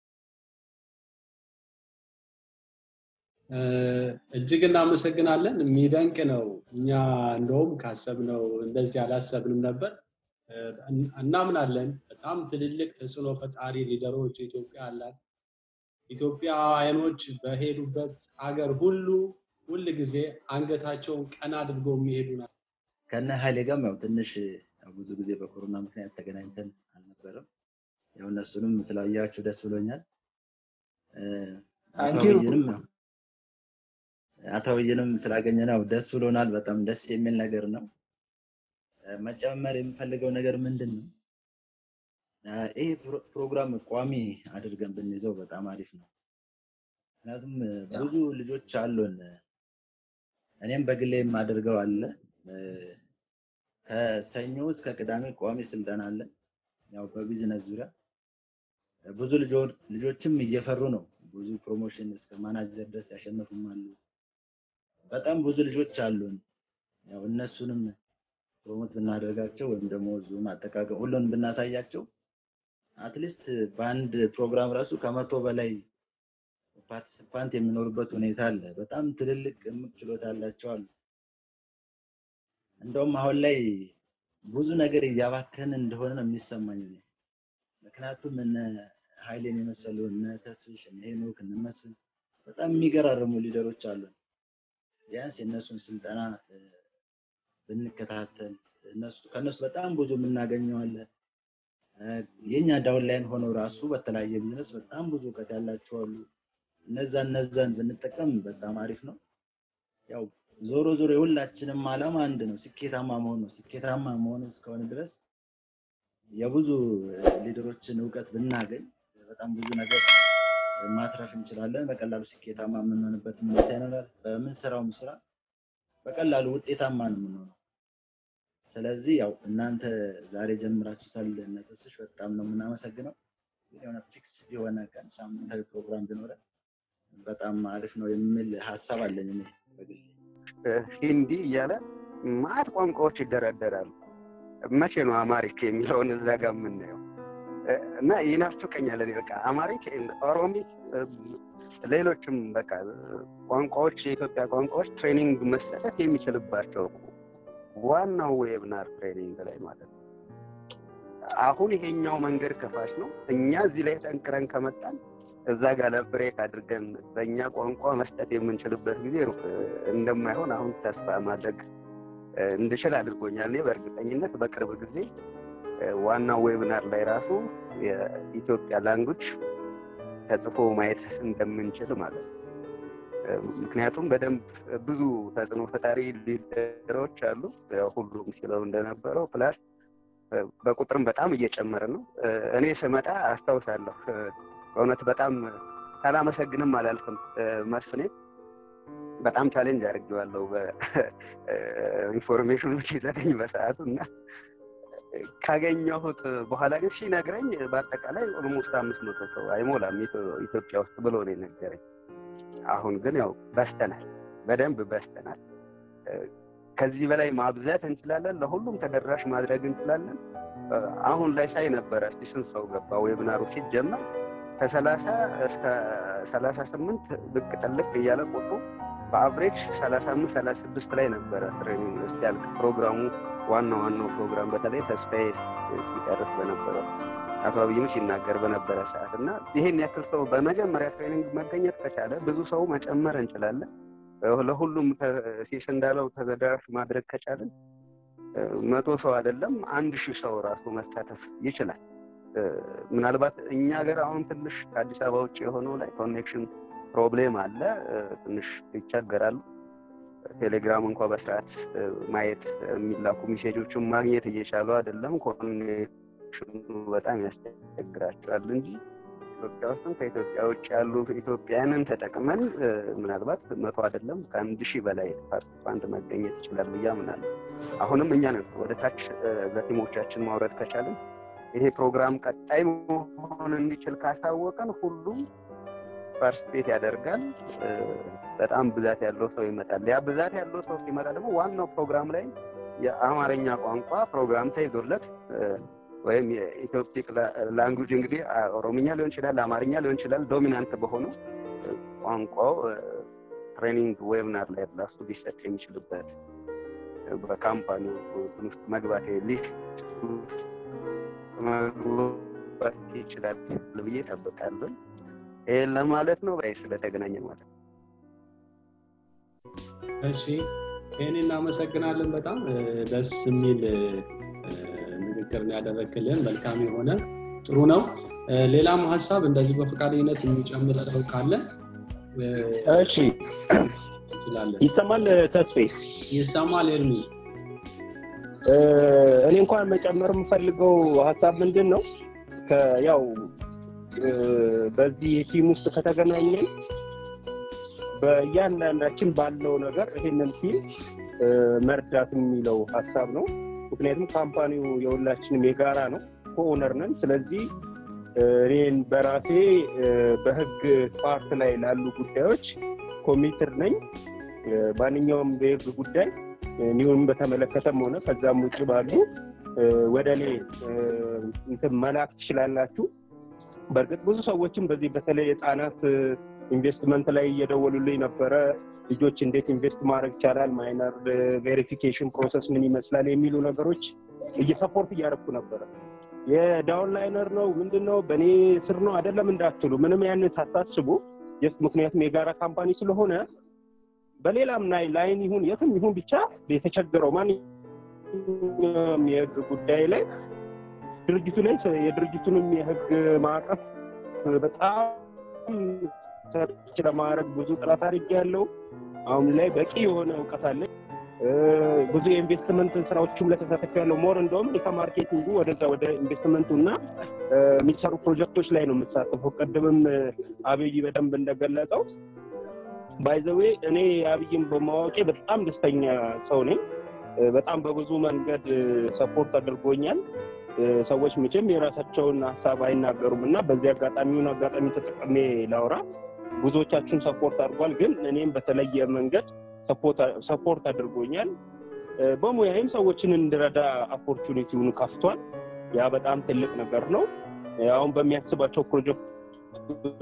እጅግ እናመሰግናለን የሚደንቅ ነው እኛ እንደውም ካሰብነው እንደዚህ አላሰብንም ነበር እናምናለን በጣም ትልልቅ ተጽዕኖ ፈጣሪ ሊደሮች ኢትዮጵያ አላት ኢትዮጵያውያኖች በሄዱበት ሀገር ሁሉ ሁል ጊዜ አንገታቸውን ቀና አድርገው የሚሄዱ ናቸው
ከነ ኃይሌ ጋርም ያው ትንሽ ብዙ ጊዜ በኮሮና ምክንያት ተገናኝተን አልነበረም ያው እነሱንም ስላያቸው ደስ ብሎኛል አቶብይንም አቶብይንም ስላገኘ ነው ደስ ብሎናል በጣም ደስ የሚል ነገር ነው መጨመር የምፈልገው ነገር ምንድን ነው ይህ ፕሮግራም ቋሚ አድርገን ብንይዘው በጣም አሪፍ ነው ምክንያቱም ብዙ ልጆች አሉን እኔም በግሌ የማደርገው አለ ከሰኞ እስከ ቅዳሜ ቋሚ ስልጠና አለ ያው በቢዝነስ ዙሪያ ብዙ ልጆችም እየፈሩ ነው ብዙ ፕሮሞሽን እስከ ማናጀር ድረስ ያሸነፉም አሉ። በጣም ብዙ ልጆች አሉን። ያው እነሱንም ፕሮሞት ብናደርጋቸው ወይም ደግሞ ዙም አጠቃቀም ሁሉንም ብናሳያቸው አትሊስት በአንድ ፕሮግራም ራሱ ከመቶ በላይ ፓርቲሲፓንት የሚኖሩበት ሁኔታ አለ። በጣም ትልልቅ እምቅ ችሎታ ያላቸው አሉ። እንደውም አሁን ላይ ብዙ ነገር እያባከን እንደሆነ ነው የሚሰማኝ እኔ። ምክንያቱም እነ ኃይሌን የመሰሉ እነ ተስፍሽ እነ ሄኖክ እነ መስፍን በጣም የሚገራርሙ ሊደሮች አሉ። ቢያንስ የእነሱን ስልጠና እ፣ ብንከታተል እነሱ ከእነሱ በጣም ብዙ የምናገኘው አለ። እ፣ የኛ ዳውን ላይን ሆነው ራሱ በተለያየ ቢዝነስ በጣም ብዙ እውቀት ያላቸው አሉ። እነዛ እነዛን ብንጠቀም በጣም አሪፍ ነው። ያው ዞሮ ዞሮ የሁላችንም ዓላማ አንድ ነው፣ ስኬታማ መሆን ነው። ስኬታማ መሆን እስከሆነ ድረስ የብዙ ሊደሮችን እውቀት ብናገኝ በጣም ብዙ ነገር ማትረፍ እንችላለን። በቀላሉ ስኬታማ የምንሆንበት ሁኔታ ይኖራል። በምንሰራውም ስራ በቀላሉ ውጤታማ ነው የምንሆነው። ስለዚህ ያው እናንተ ዛሬ ጀምራችሁታል እነ ተስፍሽ በጣም ነው የምናመሰግነው። ግን የሆነ ፊክስ የሆነ ቀን ሳምንታዊ ፕሮግራም ቢኖረን በጣም አሪፍ ነው የሚል ሀሳብ አለኝ እኔ በግሌ።
ሂንዲ እያለ ማት ቋንቋዎች ይደረደራሉ። መቼ ነው አማሪክ የሚለውን እዛ ጋር የምናየው? እ፣ እና ይናፍቀኛል። እኔ በቃ አማሪክ፣ ኦሮሚክ፣ እ፣ ሌሎችም በቃ ቋንቋዎች የኢትዮጵያ ቋንቋዎች ትሬኒንግ መሰጠት የሚችልባቸው ዋናው ዌብናር ትሬኒንግ ላይ ማለት ነው። አሁን ይሄኛው መንገድ ከፋሽ ነው። እኛ እዚህ ላይ ጠንክረን ከመጣን እዛ ጋር ለብሬክ አድርገን በእኛ ቋንቋ መስጠት የምንችልበት ጊዜ ሩቅ እንደማይሆን አሁን ተስፋ ማድረግ እ፣ እንድችል አድርጎኛል። እኔ በእርግጠኝነት በቅርብ ጊዜ እ፣ ዋናው ዌብናር ላይ ራሱ የኢትዮጵያ ላንጉጅ ተጽፎ ማየት እንደምንችል ማለት ነው። እ፣ ምክንያቱም በደንብ ብዙ ተጽዕኖ ፈጣሪ ሊደሮች አሉ። ያው ሁሉም ሲለው እንደነበረው ፕላስ እ፣ በቁጥርም በጣም እየጨመረ ነው። እ፣ እኔ ስመጣ አስታውሳለሁ እ፣ በእውነት በጣም ሳላመሰግንም አላልፍም እ፣ መስፍኔ በጣም ቻሌንጅ አድርጌዋለሁ በኢንፎርሜሽኑ ሲሰጠኝ በሰዓቱ እና ካገኘሁት በኋላ ግን ሲነግረኝ በአጠቃላይ ኦልሞስት አምስት መቶ ሰው አይሞላም ኢትዮ- ኢትዮጵያ ውስጥ ብሎ ነው የነገረኝ። አሁን ግን ያው በስተናል፣ በደንብ በስተናል። እ፣ ከዚህ በላይ ማብዛት እንችላለን፣ ለሁሉም ተደራሽ ማድረግ እንችላለን። እ፣ አሁን ላይ ሳይ ነበረ እስቲ ስንት ሰው ገባ ዌብናሩ ሲጀመር ከሰላሳ እስከ ሰላሳ ስምንት ብቅ ጥልቅ እያለ ቁጥሩ በአቭሬጅ ሰላሳ አምስት ሰላሳ ስድስት ላይ ነበረ ትሬኒንግ እስኪያልቅ ፕሮግራሙ ዋና ዋናው ፕሮግራም በተለይ ተስፋዬ ሲጨርስ በነበረው አቶ አብይም ሲናገር በነበረ ሰዓት እና ይሄን ያክል ሰው በመጀመሪያ ትሬኒንግ መገኘት ከቻለ ብዙ ሰው መጨመር እንችላለን። እ፣ ለሁሉም ተ- ሲስ እንዳለው ተደራሽ ማድረግ ከቻለን እ፣ መቶ ሰው አይደለም አንድ ሺህ ሰው ራሱ መሳተፍ ይችላል። እ፣ ምናልባት እኛ ሀገር አሁን ትንሽ ከአዲስ አበባ ውጭ የሆነው ላይ ኮኔክሽን ፕሮብሌም አለ። እ፣ ትንሽ ይቸገራሉ። ቴሌግራም እንኳ በስርዓት እ፣ ማየት የሚላኩ ሜሴጆችን ማግኘት እየቻሉ አይደለም። ኮኔክሽኑ በጣም ያስቸግራቸዋል እንጂ ኢትዮጵያ ውስጥም ከኢትዮጵያ ውጭ ያሉ ኢትዮጵያውያንን ተጠቅመን እ፣ ምናልባት መቶ አይደለም ከአንድ ሺህ በላይ ፓርቲሲፓንት መገኘት ይችላል ብዬ አምናለሁ። አሁንም እኛ ነን ወደ ታች እ፣ ለቲሞቻችን ማውረድ ከቻለን ይሄ ፕሮግራም ቀጣይ መሆን እንዲችል ካሳወቀን ሁሉም ፓርቲስፔት ያደርጋል። እ፣ በጣም ብዛት ያለው ሰው ይመጣል። ያ ብዛት ያለው ሰው ሲመጣ ደግሞ ዋናው ፕሮግራም ላይ የአማርኛ ቋንቋ ፕሮግራም ተይዞለት እ፣ ወይም የኢትዮፒክ ላንጉጅ እንግዲህ አ- ኦሮምኛ ሊሆን ይችላል፣ አማርኛ ሊሆን ይችላል። ዶሚናንት በሆነው እ፣ ቋንቋው እ፣ ትሬኒንግ ዌብናር ላይ ራሱ ሊሰጥ የሚችልበት እ፣ በካምፓኒው እንትን ውስጥ መግባት ሊስት መግባት ይችላል ብዬ እጠብቃለሁ። ይህን ለማለት ነው። በይ ስለተገናኘ ማለት ነው።
እሺ ይህን እናመሰግናለን። በጣም እ፣ ደስ የሚል እ፣ ንግግር ነው ያደረግክልን። መልካም የሆነ ጥሩ ነው። እ፣ ሌላም ሀሳብ እንደዚህ በፈቃደኝነት የሚጨምር ሰው ካለ እ፣
እሺ
እንችላለን።
ይሰማል ተስፌ
ይሰማል ኤርሚ?
እ፣ እኔ እንኳን መጨመር የምፈልገው ሀሳብ ምንድን ነው ከ- ያው እ፣ በዚህ ቲም ውስጥ ከተገናኘን በእያንዳንዳችን ባለው ነገር ይሄንን ቲም እ፣ መርዳት የሚለው ሀሳብ ነው። ምክንያቱም ካምፓኒው የሁላችንም የጋራ ነው፣ ኮኦነር ነን። ስለዚህ እኔን በራሴ በህግ ፓርት ላይ ላሉ ጉዳዮች ኮሚትር ነኝ። ማንኛውም በህግ ጉዳይ ኒውን በተመለከተም ሆነ ከዛም ውጭ ባሉ ወደ እኔ እንትን መላክ ትችላላችሁ። በእርግጥ ብዙ ሰዎችም በዚህ በተለይ የህፃናት ኢንቨስትመንት ላይ እየደወሉልኝ ነበረ። ልጆች እንዴት ኢንቨስት ማድረግ ይቻላል፣ ማይነር ቬሪፊኬሽን ፕሮሰስ ምን ይመስላል የሚሉ ነገሮች እየሰፖርት እያደረኩ ነበረ። የዳውንላይነር ነው ምንድን ነው በእኔ ስር ነው አይደለም እንዳትሉ፣ ምንም ያንን ሳታስቡ ጀስት ምክንያቱም የጋራ ካምፓኒ ስለሆነ በሌላም ላይ ላይን ይሁን የትም ይሁን ብቻ የተቸገረው ማንኛውም የህግ ጉዳይ ላይ ድርጅቱ ላይ የድርጅቱንም የህግ ማዕቀፍ በጣም ሰርች ለማድረግ ብዙ ጥረት አድርጌያለሁ። አሁን ላይ በቂ የሆነ እውቀት አለኝ። ብዙ የኢንቨስትመንት ስራዎችም ላይ ተሳትፌያለሁ። ሞር እንደውም ከማርኬቲንጉ ወደዛ ወደ ኢንቨስትመንቱ እና የሚሰሩ ፕሮጀክቶች ላይ ነው የምሳተፈው። ቅድምም አብይ በደንብ እንደገለጸው ባይዘዌ እኔ አብይን በማወቄ በጣም ደስተኛ ሰው ነኝ። በጣም በብዙ መንገድ ሰፖርት አድርጎኛል። ሰዎች መቼም የራሳቸውን ሀሳብ አይናገሩም እና በዚህ አጋጣሚውን አጋጣሚ ተጠቅሜ ላውራ ብዙዎቻችሁን ሰፖርት አድርጓል። ግን እኔም በተለየ መንገድ ሰፖርት አድርጎኛል። በሙያዬም ሰዎችን እንድረዳ ኦፖርቹኒቲውን ከፍቷል። ያ በጣም ትልቅ ነገር ነው። አሁን በሚያስባቸው ፕሮጀክቶች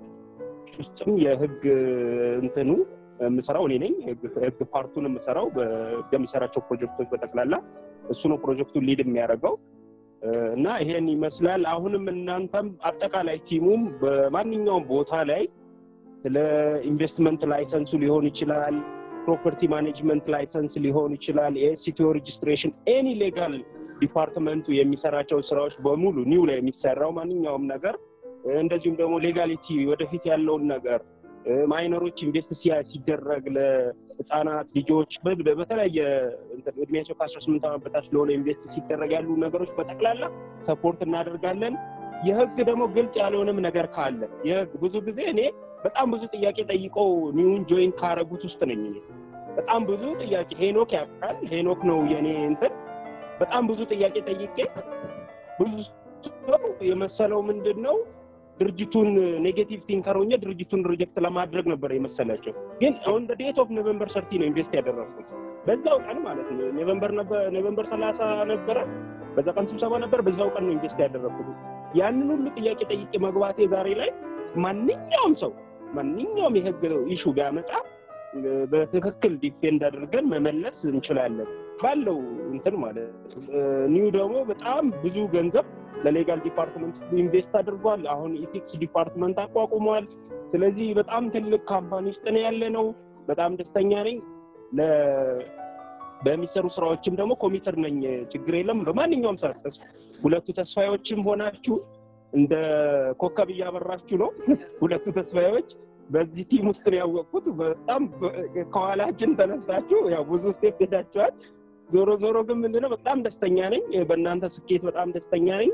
ውስጥም የህግ እንትኑ የምሰራው እኔ ነኝ። ህግ ፓርቱን የምሰራው በሚሰራቸው ፕሮጀክቶች በጠቅላላ እሱ ነው ፕሮጀክቱን ሊድ የሚያደርገው እና ይሄን ይመስላል። አሁንም እናንተም አጠቃላይ ቲሙም በማንኛውም ቦታ ላይ ስለ ኢንቨስትመንት ላይሰንሱ ሊሆን ይችላል፣ ፕሮፐርቲ ማኔጅመንት ላይሰንስ ሊሆን ይችላል፣ የሲቲኦ ሬጅስትሬሽን፣ ኤኒ ሌጋል ዲፓርትመንቱ የሚሰራቸው ስራዎች በሙሉ ኒው ላይ የሚሰራው ማንኛውም ነገር እንደዚሁም ደግሞ ሌጋሊቲ ወደፊት ያለውን ነገር ማይነሮች ኢንቨስት ሲደረግ ለህፃናት ልጆች በተለያየ እድሜያቸው ከአስራ ስምንት ዓመት በታች ለሆነ ኢንቨስት ሲደረግ ያሉ ነገሮች በጠቅላላ ሰፖርት እናደርጋለን። የህግ ደግሞ ግልጽ ያልሆነም ነገር ካለ የህግ ብዙ ጊዜ እኔ በጣም ብዙ ጥያቄ ጠይቀው ኒውን ጆይን ካረጉት ውስጥ ነኝ። እኔ በጣም ብዙ ጥያቄ ሄኖክ ያውቃል። ሄኖክ ነው የኔ እንትን በጣም ብዙ ጥያቄ ጠይቄ ብዙ ሰው የመሰለው ምንድን ነው ድርጅቱን ኔጌቲቭ ቲንከር ሆኜ ድርጅቱን ሪጀክት ለማድረግ ነበር የመሰላቸው። ግን ኦን ዴት ኦፍ ኖቨምበር ሰርቲ ነው ኢንቨስት ያደረግኩት በዛው ቀን ማለት ነው። ኖቨምበር ሰላሳ ነበረ፣ በዛ ቀን ስብሰባ ነበር። በዛው ቀን ነው ኢንቨስት ያደረግኩት። ያንን ሁሉ ጥያቄ ጠይቄ መግባቴ ዛሬ ላይ ማንኛውም ሰው ማንኛውም የህግ ኢሹ ቢያመጣ በትክክል ዲፌንድ አድርገን መመለስ እንችላለን ባለው እንትን ማለት ነው። ኒው ደግሞ በጣም ብዙ ገንዘብ ለሌጋል ዲፓርትመንት ኢንቨስት አድርጓል። አሁን ኢቲክስ ዲፓርትመንት አቋቁሟል። ስለዚህ በጣም ትልቅ ካምፓኒ ውስጥ ነው ያለ ነው። በጣም ደስተኛ ነኝ። በሚሰሩ ስራዎችም ደግሞ ኮሚትር ነኝ። ችግር የለም። በማንኛውም ሰዓት ሁለቱ ተስፋዮችም ሆናችሁ እንደ ኮከብ እያበራችሁ ነው። ሁለቱ ተስፋዮች በዚህ ቲም ውስጥ ነው ያወቅኩት። በጣም ከኋላችን ተነስታችሁ ያው ብዙ ስቴፕ ሄዳችኋል። ዞሮ ዞሮ ግን ምንድነው በጣም ደስተኛ ነኝ። በእናንተ ስኬት በጣም ደስተኛ ነኝ።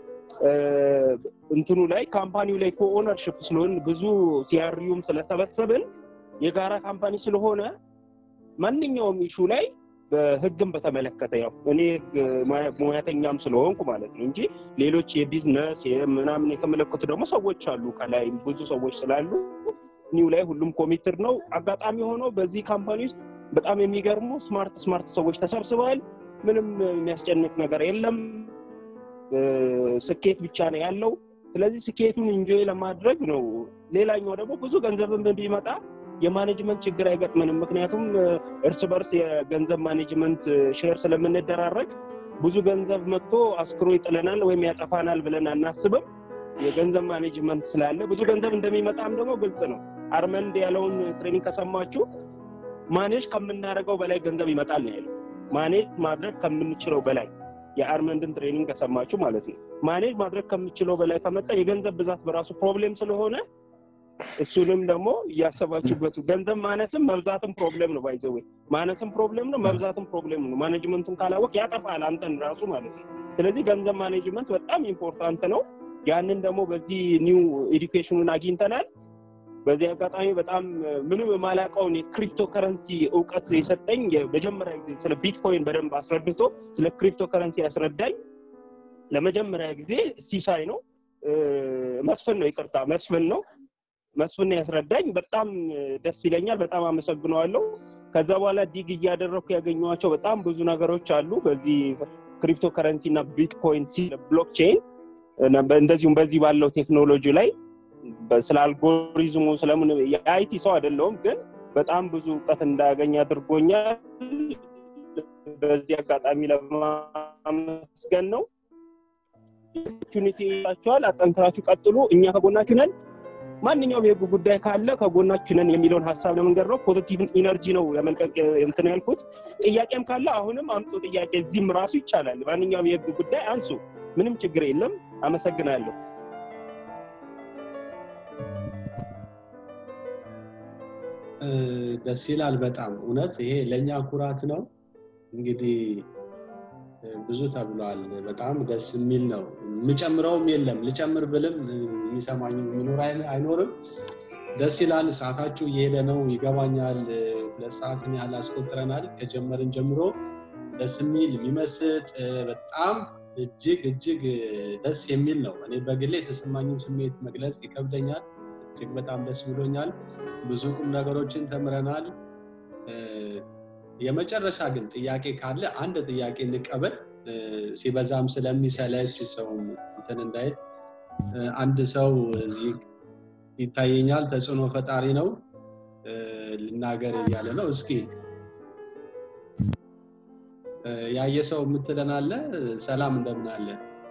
እንትኑ ላይ ካምፓኒው ላይ ኮኦነርሽፕ ስለሆን ብዙ ሲያሪዩም ስለሰበሰብን የጋራ ካምፓኒ ስለሆነ ማንኛውም ኢሹ ላይ በህግም በተመለከተ ያው እኔ ሙያተኛም ስለሆንኩ ማለት ነው እንጂ ሌሎች የቢዝነስ ምናምን የተመለከቱ ደግሞ ሰዎች አሉ። ከላይ ብዙ ሰዎች ስላሉ ኒው ላይ ሁሉም ኮሚትር ነው። አጋጣሚ ሆኖ በዚህ ካምፓኒ ውስጥ በጣም የሚገርሙ ስማርት ስማርት ሰዎች ተሰብስበዋል። ምንም የሚያስጨንቅ ነገር የለም። ስኬት ብቻ ነው ያለው። ስለዚህ ስኬቱን ኢንጆይ ለማድረግ ነው። ሌላኛው ደግሞ ብዙ ገንዘብን ቢመጣ የማኔጅመንት ችግር አይገጥመንም። ምክንያቱም እርስ በርስ የገንዘብ ማኔጅመንት ሼር ስለምንደራረግ ብዙ ገንዘብ መጥቶ አስክሮ ይጥለናል ወይም ያጠፋናል ብለን አናስብም። የገንዘብ ማኔጅመንት ስላለ ብዙ ገንዘብ እንደሚመጣም ደግሞ ግልጽ ነው። አርመንድ ያለውን ትሬኒንግ ከሰማችሁ ማኔጅ ከምናደርገው በላይ ገንዘብ ይመጣል ነው ያለው። ማኔጅ ማድረግ ከምንችለው በላይ የአርመንድን ትሬኒንግ ከሰማችሁ ማለት ነው። ማኔጅ ማድረግ ከምችለው በላይ ከመጣ የገንዘብ ብዛት በራሱ ፕሮብሌም ስለሆነ እሱንም ደግሞ እያሰባችሁበት ገንዘብ ማነስም መብዛትም ፕሮብሌም ነው። ባይዘዌ ማነስም ፕሮብሌም ነው፣ መብዛትም ፕሮብሌም ነው። ማኔጅመንቱን ካላወቅ ያጠፋል አንተን ራሱ ማለት ነው። ስለዚህ ገንዘብ ማኔጅመንት በጣም ኢምፖርታንት ነው። ያንን ደግሞ በዚህ ኒው ኤዱኬሽኑን አግኝተናል። በዚህ አጋጣሚ በጣም ምንም የማላውቀውን የክሪፕቶ ከረንሲ እውቀት የሰጠኝ የመጀመሪያ ጊዜ ስለ ቢትኮይን በደንብ አስረድቶ ስለ ክሪፕቶ ከረንሲ ያስረዳኝ ለመጀመሪያ ጊዜ ሲሳይ ነው። መስፍን ነው ይቅርታ መስፍን ነው መስፍን ያስረዳኝ በጣም ደስ ይለኛል በጣም አመሰግነዋለሁ ከዛ በኋላ ዲግ እያደረግኩ ያገኘኋቸው በጣም ብዙ ነገሮች አሉ በዚህ ክሪፕቶ ከረንሲ እና ቢትኮይን ብሎክቼን እንደዚሁም በዚህ ባለው ቴክኖሎጂ ላይ ስለ አልጎሪዝሙ ስለምን የአይቲ ሰው አይደለውም ግን በጣም ብዙ እውቀት እንዳያገኝ አድርጎኛል በዚህ አጋጣሚ ለማመስገን ነው ኦፖርቹኒቲ ይላችኋል አጠንክራችሁ ቀጥሉ እኛ ከጎናችሁ ነን ማንኛውም የህግ ጉዳይ ካለ ከጎናችሁ ነን የሚለውን ሀሳብ ለመንገድ ነው ፖዚቲቭ ኢነርጂ ነው ለመልቀቅ እንትን ያልኩት ጥያቄም ካለ አሁንም አምጡ ጥያቄ እዚህም ራሱ ይቻላል ማንኛውም የህግ ጉዳይ አንሱ ምንም ችግር የለም አመሰግናለሁ
ደስ ይላል በጣም እውነት ይሄ ለእኛ ኩራት ነው እንግዲህ ብዙ ተብሏል በጣም ደስ የሚል ነው የምጨምረውም የለም ልጨምር ብልም የሚሰማኝ የሚኖር አይኖርም ደስ ይላል ሰዓታችሁ እየሄደ ነው ይገባኛል ሁለት ሰዓትን ያህል አስቆጥረናል ከጀመርን ጀምሮ ደስ የሚል የሚመስጥ በጣም እጅግ እጅግ ደስ የሚል ነው እኔ በግሌ የተሰማኝን ስሜት መግለጽ ይከብደኛል እጅግ በጣም ደስ ብሎኛል ብዙ ቁም ነገሮችን ተምረናል የመጨረሻ ግን ጥያቄ ካለ አንድ ጥያቄ እንቀበል ሲበዛም ስለሚሰለች ሰው እንትን እንዳይል አንድ ሰው ይታየኛል ተጽዕኖ ፈጣሪ ነው ልናገር እያለ ነው እስኪ ያየ ሰው የምትለን አለ ሰላም እንደምን አለ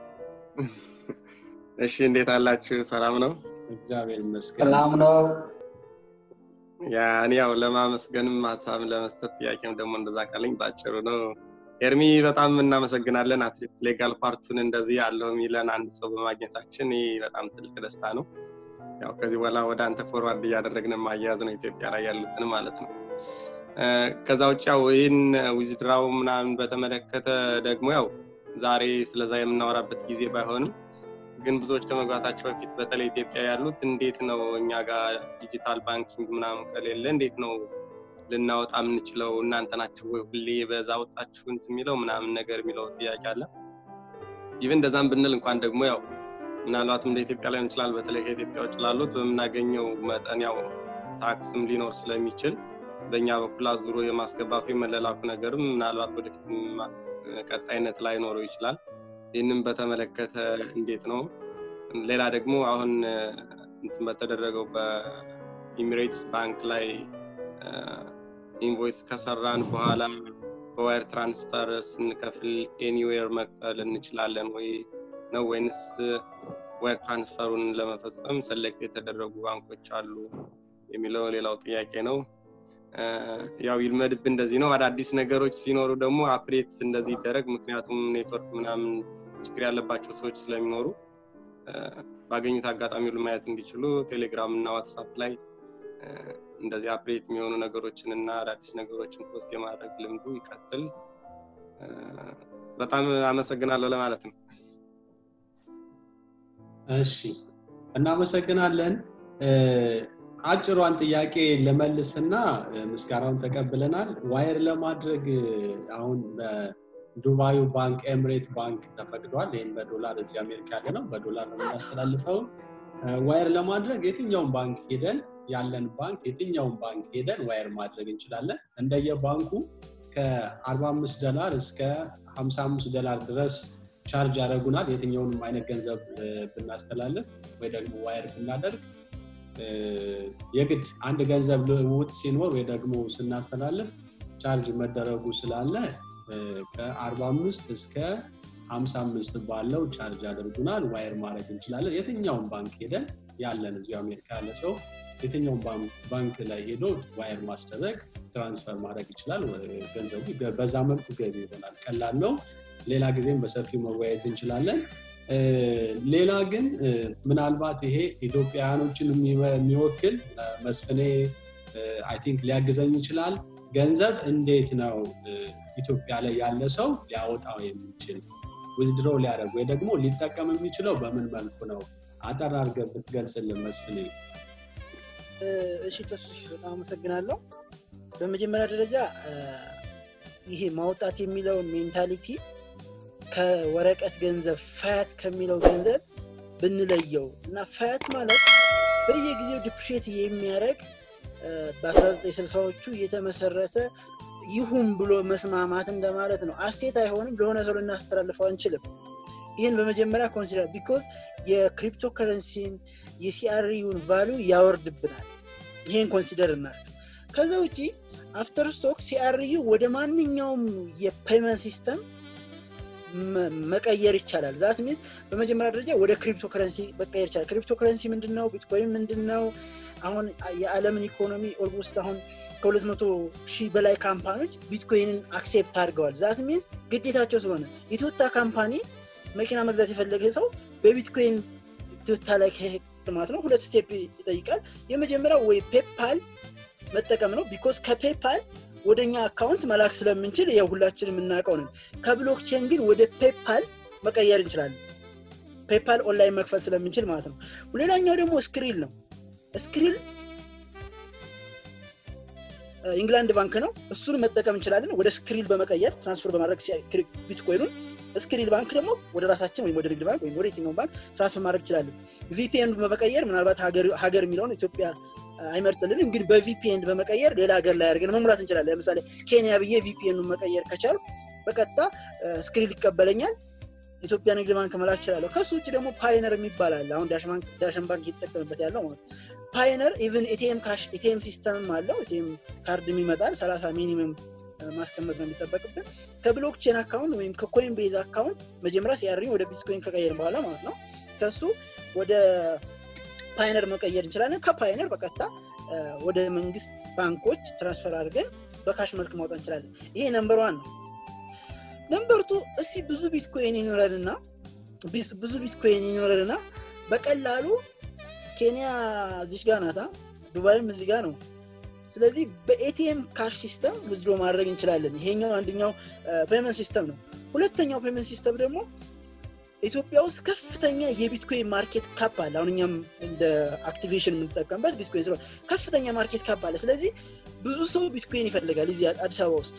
እሺ እንዴት አላችሁ ሰላም ነው
እግዚአብሔር ይመስገን
ሰላም ነው
ያ እኔ ያው ለማመስገንም ሀሳብ ለመስጠት ጥያቄም ደግሞ እንደዛ ካለኝ ባጭሩ ነው ኤርሚ በጣም እናመሰግናለን አትሌት ሌጋል ፓርቱን እንደዚህ ያለው የሚለን አንድ ሰው በማግኘታችን ይህ በጣም ትልቅ ደስታ ነው ያው ከዚህ በኋላ ወደ አንተ ፎርዋርድ እያደረግን ማያያዝ ነው ኢትዮጵያ ላይ ያሉትን ማለት ነው ከዛ ውጭ ያው ይህን ዊዝድራው ምናምን በተመለከተ ደግሞ ያው ዛሬ ስለዛ የምናወራበት ጊዜ ባይሆንም ግን ብዙዎች ከመግባታቸው በፊት በተለይ ኢትዮጵያ ያሉት እንዴት ነው እኛ ጋር ዲጂታል ባንኪንግ ምናምን ከሌለ እንዴት ነው ልናወጣ የምንችለው እናንተ ናችሁ ወይ ሁሌ በዛ ወጣችሁ እንት የሚለው ምናምን ነገር የሚለው ጥያቄ አለ ኢቨን እንደዛም ብንል እንኳን ደግሞ ያው ምናልባትም እንደ ኢትዮጵያ ላይሆን ይችላል በተለይ ከኢትዮጵያ ውጭ ላሉት በምናገኘው መጠን ያው ታክስም ሊኖር ስለሚችል በእኛ በኩል አዙሮ የማስገባቱ የመለላኩ ነገርም ምናልባት ወደፊት ቀጣይነት ላይኖረው ይችላል ይህንም በተመለከተ እንዴት ነው ሌላ ደግሞ አሁን እንትን በተደረገው በኢሚሬትስ ባንክ ላይ ኢንቮይስ ከሰራን በኋላ በዋይር ትራንስፈር ስንከፍል ኤኒዌር መክፈል እንችላለን ወይ ነው ወይንስ ዋይር ትራንስፈሩን ለመፈጸም ሰሌክት የተደረጉ ባንኮች አሉ የሚለው ሌላው ጥያቄ ነው ያው ይልመድብ እንደዚህ ነው አዳዲስ ነገሮች ሲኖሩ ደግሞ አፕዴት እንደዚህ ይደረግ ምክንያቱም ኔትወርክ ምናምን ችግር ያለባቸው ሰዎች ስለሚኖሩ ባገኙት አጋጣሚ ሁሉ ማየት እንዲችሉ ቴሌግራም እና ዋትሳፕ ላይ እንደዚህ አፕዴት የሚሆኑ ነገሮችን እና አዳዲስ ነገሮችን ፖስት የማድረግ ልምዱ ይቀጥል በጣም አመሰግናለሁ ለማለት ነው
እሺ እናመሰግናለን አጭሯን ጥያቄ ለመልስና ምስጋናውን ተቀብለናል ዋይር ለማድረግ አሁን በዱባዩ ባንክ ኤምሬት ባንክ ተፈቅዷል ይህም በዶላር እዚህ አሜሪካ ያለ ነው በዶላር ነው የምናስተላልፈው ዋይር ለማድረግ የትኛውን ባንክ ሄደን ያለን ባንክ የትኛውን ባንክ ሄደን ዋይር ማድረግ እንችላለን እንደየ ባንኩ ከ45 ዶላር እስከ 55 ዶላር ድረስ ቻርጅ ያደረጉናል የትኛውንም አይነት ገንዘብ ብናስተላልፍ ወይ ደግሞ ዋይር ብናደርግ የግድ አንድ ገንዘብ ልውውጥ ሲኖር ወይ ደግሞ ስናስተላልፍ ቻርጅ መደረጉ ስላለ ከ45 እስከ 55 ባለው ቻርጅ ያደርጉናል ዋይር ማድረግ እንችላለን የትኛውን ባንክ ሄደን ያለን እዚሁ አሜሪካ ያለ ሰው የትኛውን ባንክ ላይ ሄዶ ዋይር ማስደረግ ትራንስፈር ማድረግ ይችላል ገንዘቡ በዛ መልኩ ገቢ ይሆናል ቀላል ነው ሌላ ጊዜም በሰፊው መወያየት እንችላለን ሌላ ግን ምናልባት ይሄ ኢትዮጵያውያኖችን የሚወክል መስፍኔ አይ ቲንክ ሊያግዘኝ ይችላል ገንዘብ እንዴት ነው ኢትዮጵያ ላይ ያለ ሰው ሊያወጣው የሚችል ዊዝድሮ ሊያደርግ ወይ ደግሞ ሊጠቀም የሚችለው በምን መልኩ ነው አጠር አድርገህ ብትገልጽልን መስፍኔ
እሺ ተስፍሽ በጣም አመሰግናለሁ በመጀመሪያ ደረጃ ይሄ ማውጣት የሚለውን ሜንታሊቲ ከወረቀት ገንዘብ ፋያት ከሚለው ገንዘብ ብንለየው እና ፋያት ማለት በየጊዜው ዲፕሪሼት የሚያደርግ በ1960ዎቹ የተመሰረተ ይሁን ብሎ መስማማት እንደማለት ነው። አስቴት አይሆንም፣ ለሆነ ሰው ልናስተላልፈው አንችልም። ይህን በመጀመሪያ ኮንሲደር ቢኮዝ የክሪፕቶ ከረንሲን የሲአርዩን ቫሊዩ ያወርድብናል። ይህን ኮንሲደር እናድርግ። ከዛ ውጭ አፍተር ስቶክ ሲአርዩ ወደ ማንኛውም የፔመንት ሲስተም መቀየር ይቻላል። ዛት ሚንስ በመጀመሪያ ደረጃ ወደ ክሪፕቶ ከረንሲ መቀየር ይቻላል። ክሪፕቶ ከረንሲ ምንድን ነው? ቢትኮይን ምንድን ነው? አሁን የዓለምን ኢኮኖሚ ኦልሞስት አሁን ከሁለት መቶ ሺህ በላይ ካምፓኒዎች ቢትኮይንን አክሴፕት አድርገዋል። ዛት ሚንስ ግዴታቸው ስለሆነ የቶታ ካምፓኒ መኪና መግዛት የፈለገ ሰው በቢትኮይን ቶታ ላይ ማለት ነው ሁለት ስቴፕ ይጠይቃል። የመጀመሪያው ወይ ፔፓል መጠቀም ነው። ቢኮዝ ከፔፓል ወደ እኛ አካውንት መላክ ስለምንችል ያው ሁላችን የምናውቀው ነን። ከብሎክቼን ግን ወደ ፔፓል መቀየር እንችላለን። ፔፓል ኦንላይን መክፈል ስለምንችል ማለት ነው። ሌላኛው ደግሞ ስክሪል ነው። ስክሪል ኢንግላንድ ባንክ ነው። እሱን መጠቀም እንችላለን። ወደ ስክሪል በመቀየር ትራንስፈር በማድረግ ቢትኮይኑን ስክሪል ባንክ ደግሞ ወደ ራሳችን ወይም ወደ ንግድ ባንክ ወይም ወደ የትኛውን ባንክ ትራንስፈር ማድረግ እንችላለን። ቪፒኤን በመቀየር ምናልባት ሀገር የሚለውን ኢትዮጵያ አይመርጥልንም፣ ግን በቪፒኤን በመቀየር ሌላ ሀገር ላይ አድርገን መሙላት እንችላለን። ለምሳሌ ኬንያ ብዬ ቪፒኤኑን መቀየር ከቻሉ በቀጥታ ስክሪል ይቀበለኛል። ኢትዮጵያ ንግድ ባንክ መላክ እችላለሁ። ከሱ ውጭ ደግሞ ፓይነር የሚባል አለ። አሁን ዳሽን ባንክ እየተጠቀምበት ያለው ማለት ፓይነር ኢቨን ኤቲኤም ካሽ ኤቲኤም ሲስተምም አለው። ኤቲኤም ካርድም ይመጣል። ሰላሳ ሚኒመም ማስቀመጥ ነው የሚጠበቅብን። ከብሎክቼን አካውንት ወይም ከኮይን ቤዝ አካውንት መጀመሪያ ሲያሪኝ ወደ ቢትኮይን ከቀየርን በኋላ ማለት ነው ከሱ ወደ ፓይነር መቀየር እንችላለን። ከፓይነር በቀጥታ ወደ መንግስት ባንኮች ትራንስፈር አድርገን በካሽ መልክ ማውጣት እንችላለን። ይሄ ነምበር ዋን ነው። ነምበር ቱ እስቲ ብዙ ቢትኮይን ይኖረንና ብዙ ቢትኮይን ይኖረንና በቀላሉ ኬንያ እዚች ጋር ናታ፣ ዱባይም እዚህ ጋር ነው። ስለዚህ በኤቲኤም ካሽ ሲስተም ውዝድሮ ማድረግ እንችላለን። ይሄኛው አንደኛው ፔመንት ሲስተም ነው። ሁለተኛው ፔመንት ሲስተም ደግሞ ኢትዮጵያ ውስጥ ከፍተኛ የቢትኮይን ማርኬት ካፕ አለ። አሁን እኛም እንደ አክቲቬሽን የምንጠቀምበት ቢትኮይን ስለሆነ ከፍተኛ ማርኬት ካፕ አለ። ስለዚህ ብዙ ሰው ቢትኮይን ይፈልጋል እዚህ አዲስ አበባ ውስጥ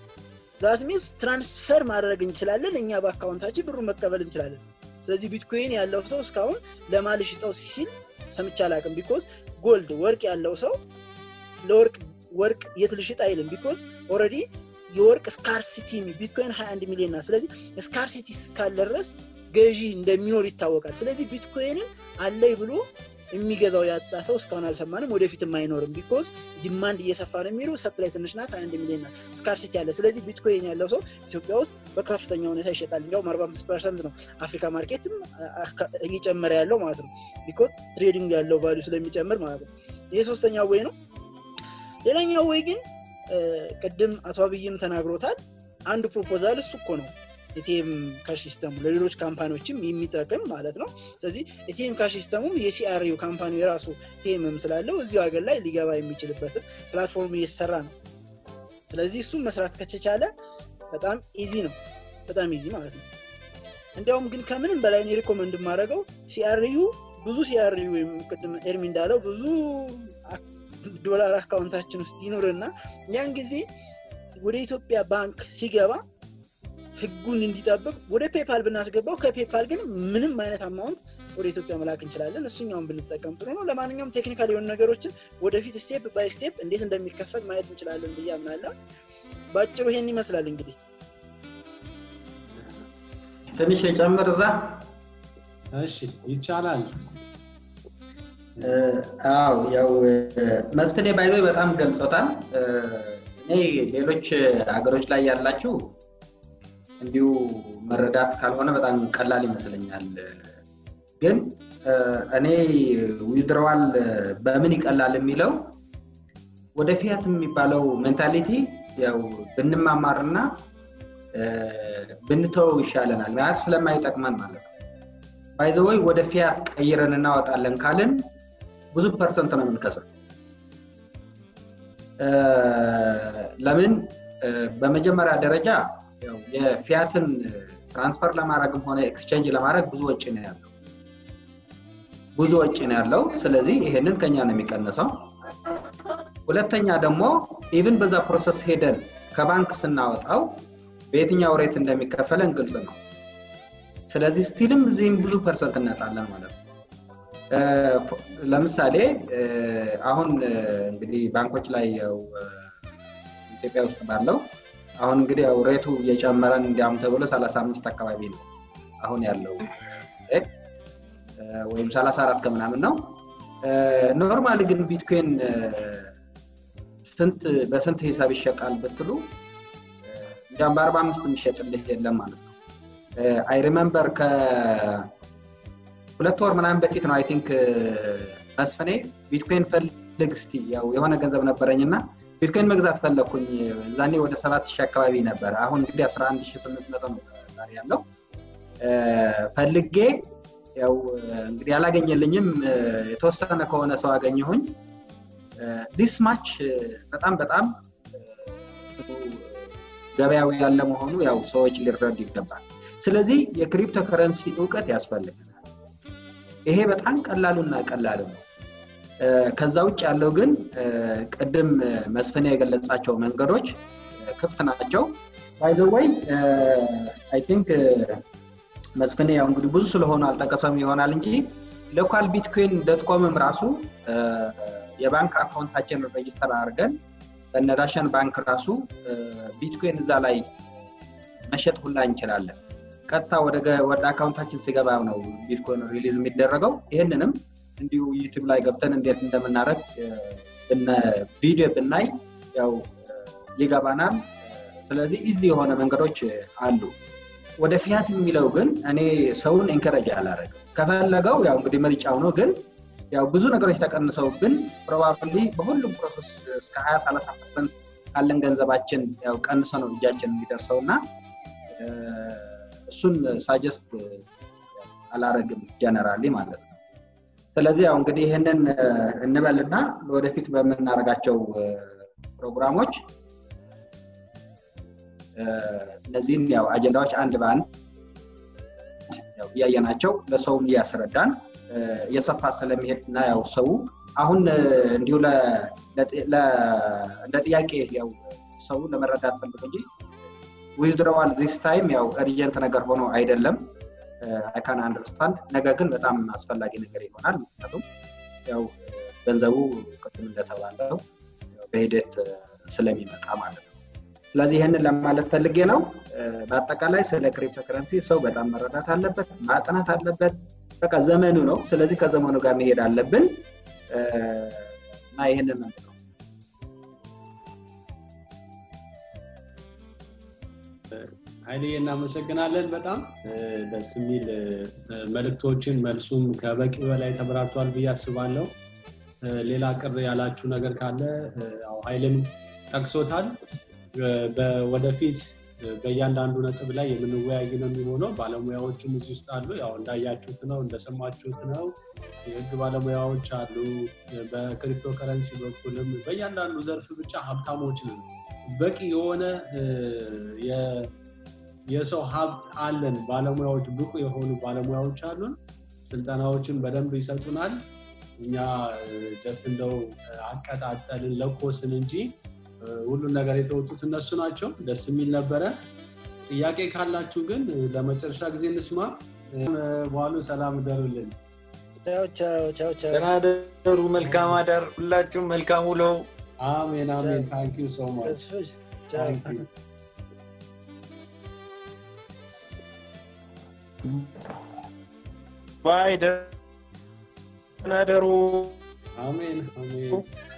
ዛት ሚንስ ትራንስፈር ማድረግ እንችላለን። እኛ በአካውንታችን ብሩን መቀበል እንችላለን። ስለዚህ ቢትኮይን ያለው ሰው እስካሁን ለማልሽጠው ሲል ሰምቼ አላውቅም። ቢኮዝ ጎልድ ወርቅ ያለው ሰው ለወርቅ ወርቅ የት ልሽጥ አይልም። ቢኮዝ ኦልሬዲ የወርቅ ስካርሲቲ ቢትኮይን 21 ሚሊዮን ናት። ስለዚህ ስካርሲቲ እስካለ ድረስ ገዢ እንደሚኖር ይታወቃል። ስለዚህ ቢትኮይንን አለይ ብሎ የሚገዛው ያጣ ሰው እስካሁን አልሰማንም፣ ወደፊትም አይኖርም። ቢኮዝ ዲማንድ እየሰፋ ነው የሚሉ ሰፕላይ ትንሽ ናት፣ 21 ሚሊዮን ናት፣ ስካርሲቲ አለ። ስለዚህ ቢትኮይን ያለው ሰው ኢትዮጵያ ውስጥ በከፍተኛ ሁኔታ ይሸጣል። እንዲያውም 45 ፐርሰንት ነው አፍሪካ ማርኬትም እየጨመረ ያለው ማለት ነው። ቢኮዝ ትሬዲንግ ያለው ቫሊዩ ስለሚጨምር ማለት ነው። ይሄ ሶስተኛው ወይ ነው። ሌላኛው ወይ ግን ቅድም አቶ አብይም ተናግሮታል። አንዱ ፕሮፖዛል እሱ እኮ ነው ኤቲኤም ካሽ ሲስተሙ ለሌሎች ካምፓኒዎችም የሚጠቅም ማለት ነው። ስለዚህ ኤቲኤም ካሽ ሲስተሙም የሲአርዩ ካምፓኒ የራሱ ኤቲኤምም ስላለው እዚሁ ሀገር ላይ ሊገባ የሚችልበትን ፕላትፎርም እየተሰራ ነው። ስለዚህ እሱም መስራት ከተቻለ በጣም ኢዚ ነው፣ በጣም ኢዚ ማለት ነው። እንዲያውም ግን ከምንም በላይ እኔ ሪኮመንድ የማደርገው ሲአርዩ ብዙ ሲአርዩ ወይም ቅድም ኤርሚ እንዳለው ብዙ ዶላር አካውንታችን ውስጥ ይኑርና ያን ጊዜ ወደ ኢትዮጵያ ባንክ ሲገባ ህጉን እንዲጠብቅ ወደ ፔፓል ብናስገባው ከፔፓል ግን ምንም አይነት አማውንት ወደ ኢትዮጵያ መላክ እንችላለን። እሱኛውን ብንጠቀም ጥሩ ነው። ለማንኛውም ቴክኒካል የሆኑ ነገሮችን ወደፊት ስቴፕ ባይ ስቴፕ እንዴት እንደሚከፈት ማየት እንችላለን ብዬ አምናለሁ። በአጭሩ ይሄን ይመስላል እንግዲህ
ትንሽ የጨምር እዛ
እሺ ይቻላል።
አው ያው መስፍኔ ባይዞ በጣም ገልጾታል። እኔ ሌሎች ሀገሮች ላይ ያላችሁ እንዲሁ መረዳት ካልሆነ በጣም ቀላል ይመስለኛል። ግን እኔ ዊዝድረዋል በምን ይቀላል የሚለው ወደ ፊያት የሚባለው ሜንታሊቲ ያው ብንማማርና ብንተወው ይሻለናል። ማለት ስለማይጠቅመን ማለት ነው። ባይዘወይ ወደ ፊያት ቀይረን እናወጣለን ካልን ብዙ ፐርሰንት ነው የምንከስረው። ለምን በመጀመሪያ ደረጃ የፊያትን ትራንስፈር ለማድረግም ሆነ ኤክስቼንጅ ለማድረግ ብዙ ወጪ ነው ያለው ብዙ ወጪ ነው ያለው። ስለዚህ ይሄንን ከኛ ነው የሚቀንሰው። ሁለተኛ ደግሞ ኢቭን በዛ ፕሮሰስ ሄደን ከባንክ ስናወጣው በየትኛው ሬት እንደሚከፈለን ግልጽ ነው። ስለዚህ ስቲልም እዚህም ብዙ ፐርሰንት እናጣለን ማለት ነው። ለምሳሌ አሁን እንግዲህ ባንኮች ላይ ያው ኢትዮጵያ ውስጥ ባለው አሁን እንግዲህ ያው ሬቱ እየጨመረን እንዲያውም ተብሎ 35 አካባቢ ነው አሁን ያለው ወይም 34 ከምናምን ነው። ኖርማሊ ግን ቢትኮይን ስንት በስንት ሂሳብ ይሸጣል ብትሉ እንዲያውም በአርባ አምስት የሚሸጥልህ የለም ማለት ነው። አይ ሪመምበር ከሁለት ወር ምናምን በፊት ነው አይ ቲንክ መስፍኔ ቢትኮይን ፈልግ እስቲ ያው የሆነ ገንዘብ ነበረኝ እና ቢትኮይን መግዛት ፈለግኩኝ። እዛኔ ወደ ሰባት ሺህ አካባቢ ነበረ። አሁን እንግዲህ አስራ አንድ ሺህ ስምንት መቶ ነው ዛሬ ያለው። ፈልጌ ያው እንግዲህ አላገኘልኝም። የተወሰነ ከሆነ ሰው አገኘሁኝ። ዚስ ማች በጣም በጣም ገበያው ያለ መሆኑ ያው ሰዎች ሊረዱ ይገባል። ስለዚህ የክሪፕቶ ከረንሲ እውቀት ያስፈልገናል። ይሄ በጣም ቀላሉና ቀላሉ ነው። ከዛ ውጭ ያለው ግን ቅድም መስፍን የገለጻቸው መንገዶች ክፍት ናቸው። ባይዘወይ አይ ቲንክ መስፍኔ ያው እንግዲህ ብዙ ስለሆኑ አልጠቀሰም ይሆናል እንጂ ሎካል ቢትኮይን ዶትኮምም ራሱ የባንክ አካውንታችን ሬጅስተር አድርገን በነዳሸን ባንክ ራሱ ቢትኮይን እዛ ላይ መሸጥ ሁላ እንችላለን። ቀጥታ ወደ አካውንታችን ሲገባ ነው ቢትኮይን ሪሊዝ የሚደረገው። ይህንንም እንዲሁ ዩቲዩብ ላይ ገብተን እንዴት እንደምናደርግ ቪዲዮ ብናይ ያው ይገባናል። ስለዚህ ኢዚ የሆነ መንገዶች አሉ። ወደ ፊያት የሚለው ግን እኔ ሰውን ኤንከረጅ አላደረግም። ከፈለገው ያው እንግዲህ ምርጫው ነው። ግን ያው ብዙ ነገሮች ተቀንሰውብን ፕሮባብሊ በሁሉም ፕሮሰስ እስከ ሀያ ሰላሳ ፐርሰንት ካለን ገንዘባችን ያው ቀንሰ ነው እጃችን የሚደርሰው እና እሱን ሳጀስት አላረግም ጀነራሊ ማለት ነው። ስለዚህ ያው እንግዲህ ይህንን እንበልና ወደፊት በምናደርጋቸው ፕሮግራሞች እነዚህን ያው አጀንዳዎች አንድ በአንድ እያየናቸው ለሰውም እያስረዳን እየሰፋ ስለሚሄድ እና ያው ሰው አሁን እንዲሁ እንደ ጥያቄ ያው ሰው ለመረዳት ፈልጎ እንጂ ዊዝድሮዋል ዚስ ታይም ያው እርጀንት ነገር ሆኖ አይደለም አይካን አንደርስታንድ ነገር ግን በጣም አስፈላጊ ነገር ይሆናል ምክንያቱም ያው ገንዘቡ ቅድም እንደተባለው በሂደት ስለሚመጣ ማለት ነው ስለዚህ ይህንን ለማለት ፈልጌ ነው በአጠቃላይ ስለ ክሪፕቶ ከረንሲ ሰው በጣም መረዳት አለበት ማጥናት አለበት በቃ ዘመኑ ነው ስለዚህ ከዘመኑ ጋር መሄድ አለብን እና ይህንን ነው
ኃይሌ እናመሰግናለን በጣም ደስ የሚል መልእክቶችን መልሱም ከበቂ በላይ ተብራርቷል ብዬ አስባለሁ ሌላ ቅር ያላችሁ ነገር ካለ ያው ኃይልም ጠቅሶታል ወደፊት በእያንዳንዱ ነጥብ ላይ የምንወያይ ነው የሚሆነው ባለሙያዎችም እዚህ ውስጥ አሉ ያው እንዳያችሁት ነው እንደሰማችሁት ነው የህግ ባለሙያዎች አሉ በክሪፕቶ ከረንሲ በኩልም በእያንዳንዱ ዘርፍ ብቻ ሀብታሞች ነው በቂ የሆነ የሰው ሀብት አለን ባለሙያዎች ብቁ የሆኑ ባለሙያዎች አሉን ስልጠናዎችን በደንብ ይሰጡናል እኛ ደስ እንደው አቀጣጠልን ለኮስን እንጂ ሁሉን ነገር የተወጡት እነሱ ናቸው ደስ የሚል ነበረ ጥያቄ ካላችሁ ግን ለመጨረሻ ጊዜ እንስማ በኋሉ ሰላም እደሩልን
ቻው ቻው ቻው ቻው
ደህና ደሩ መልካም አዳር ሁላችሁም መልካም ውለው
አሜን አሜን ታንክ ዩ ሶ ማች
ተስፍሽ ቻው
ባይ ደህና ደሩ
አሜን አሜን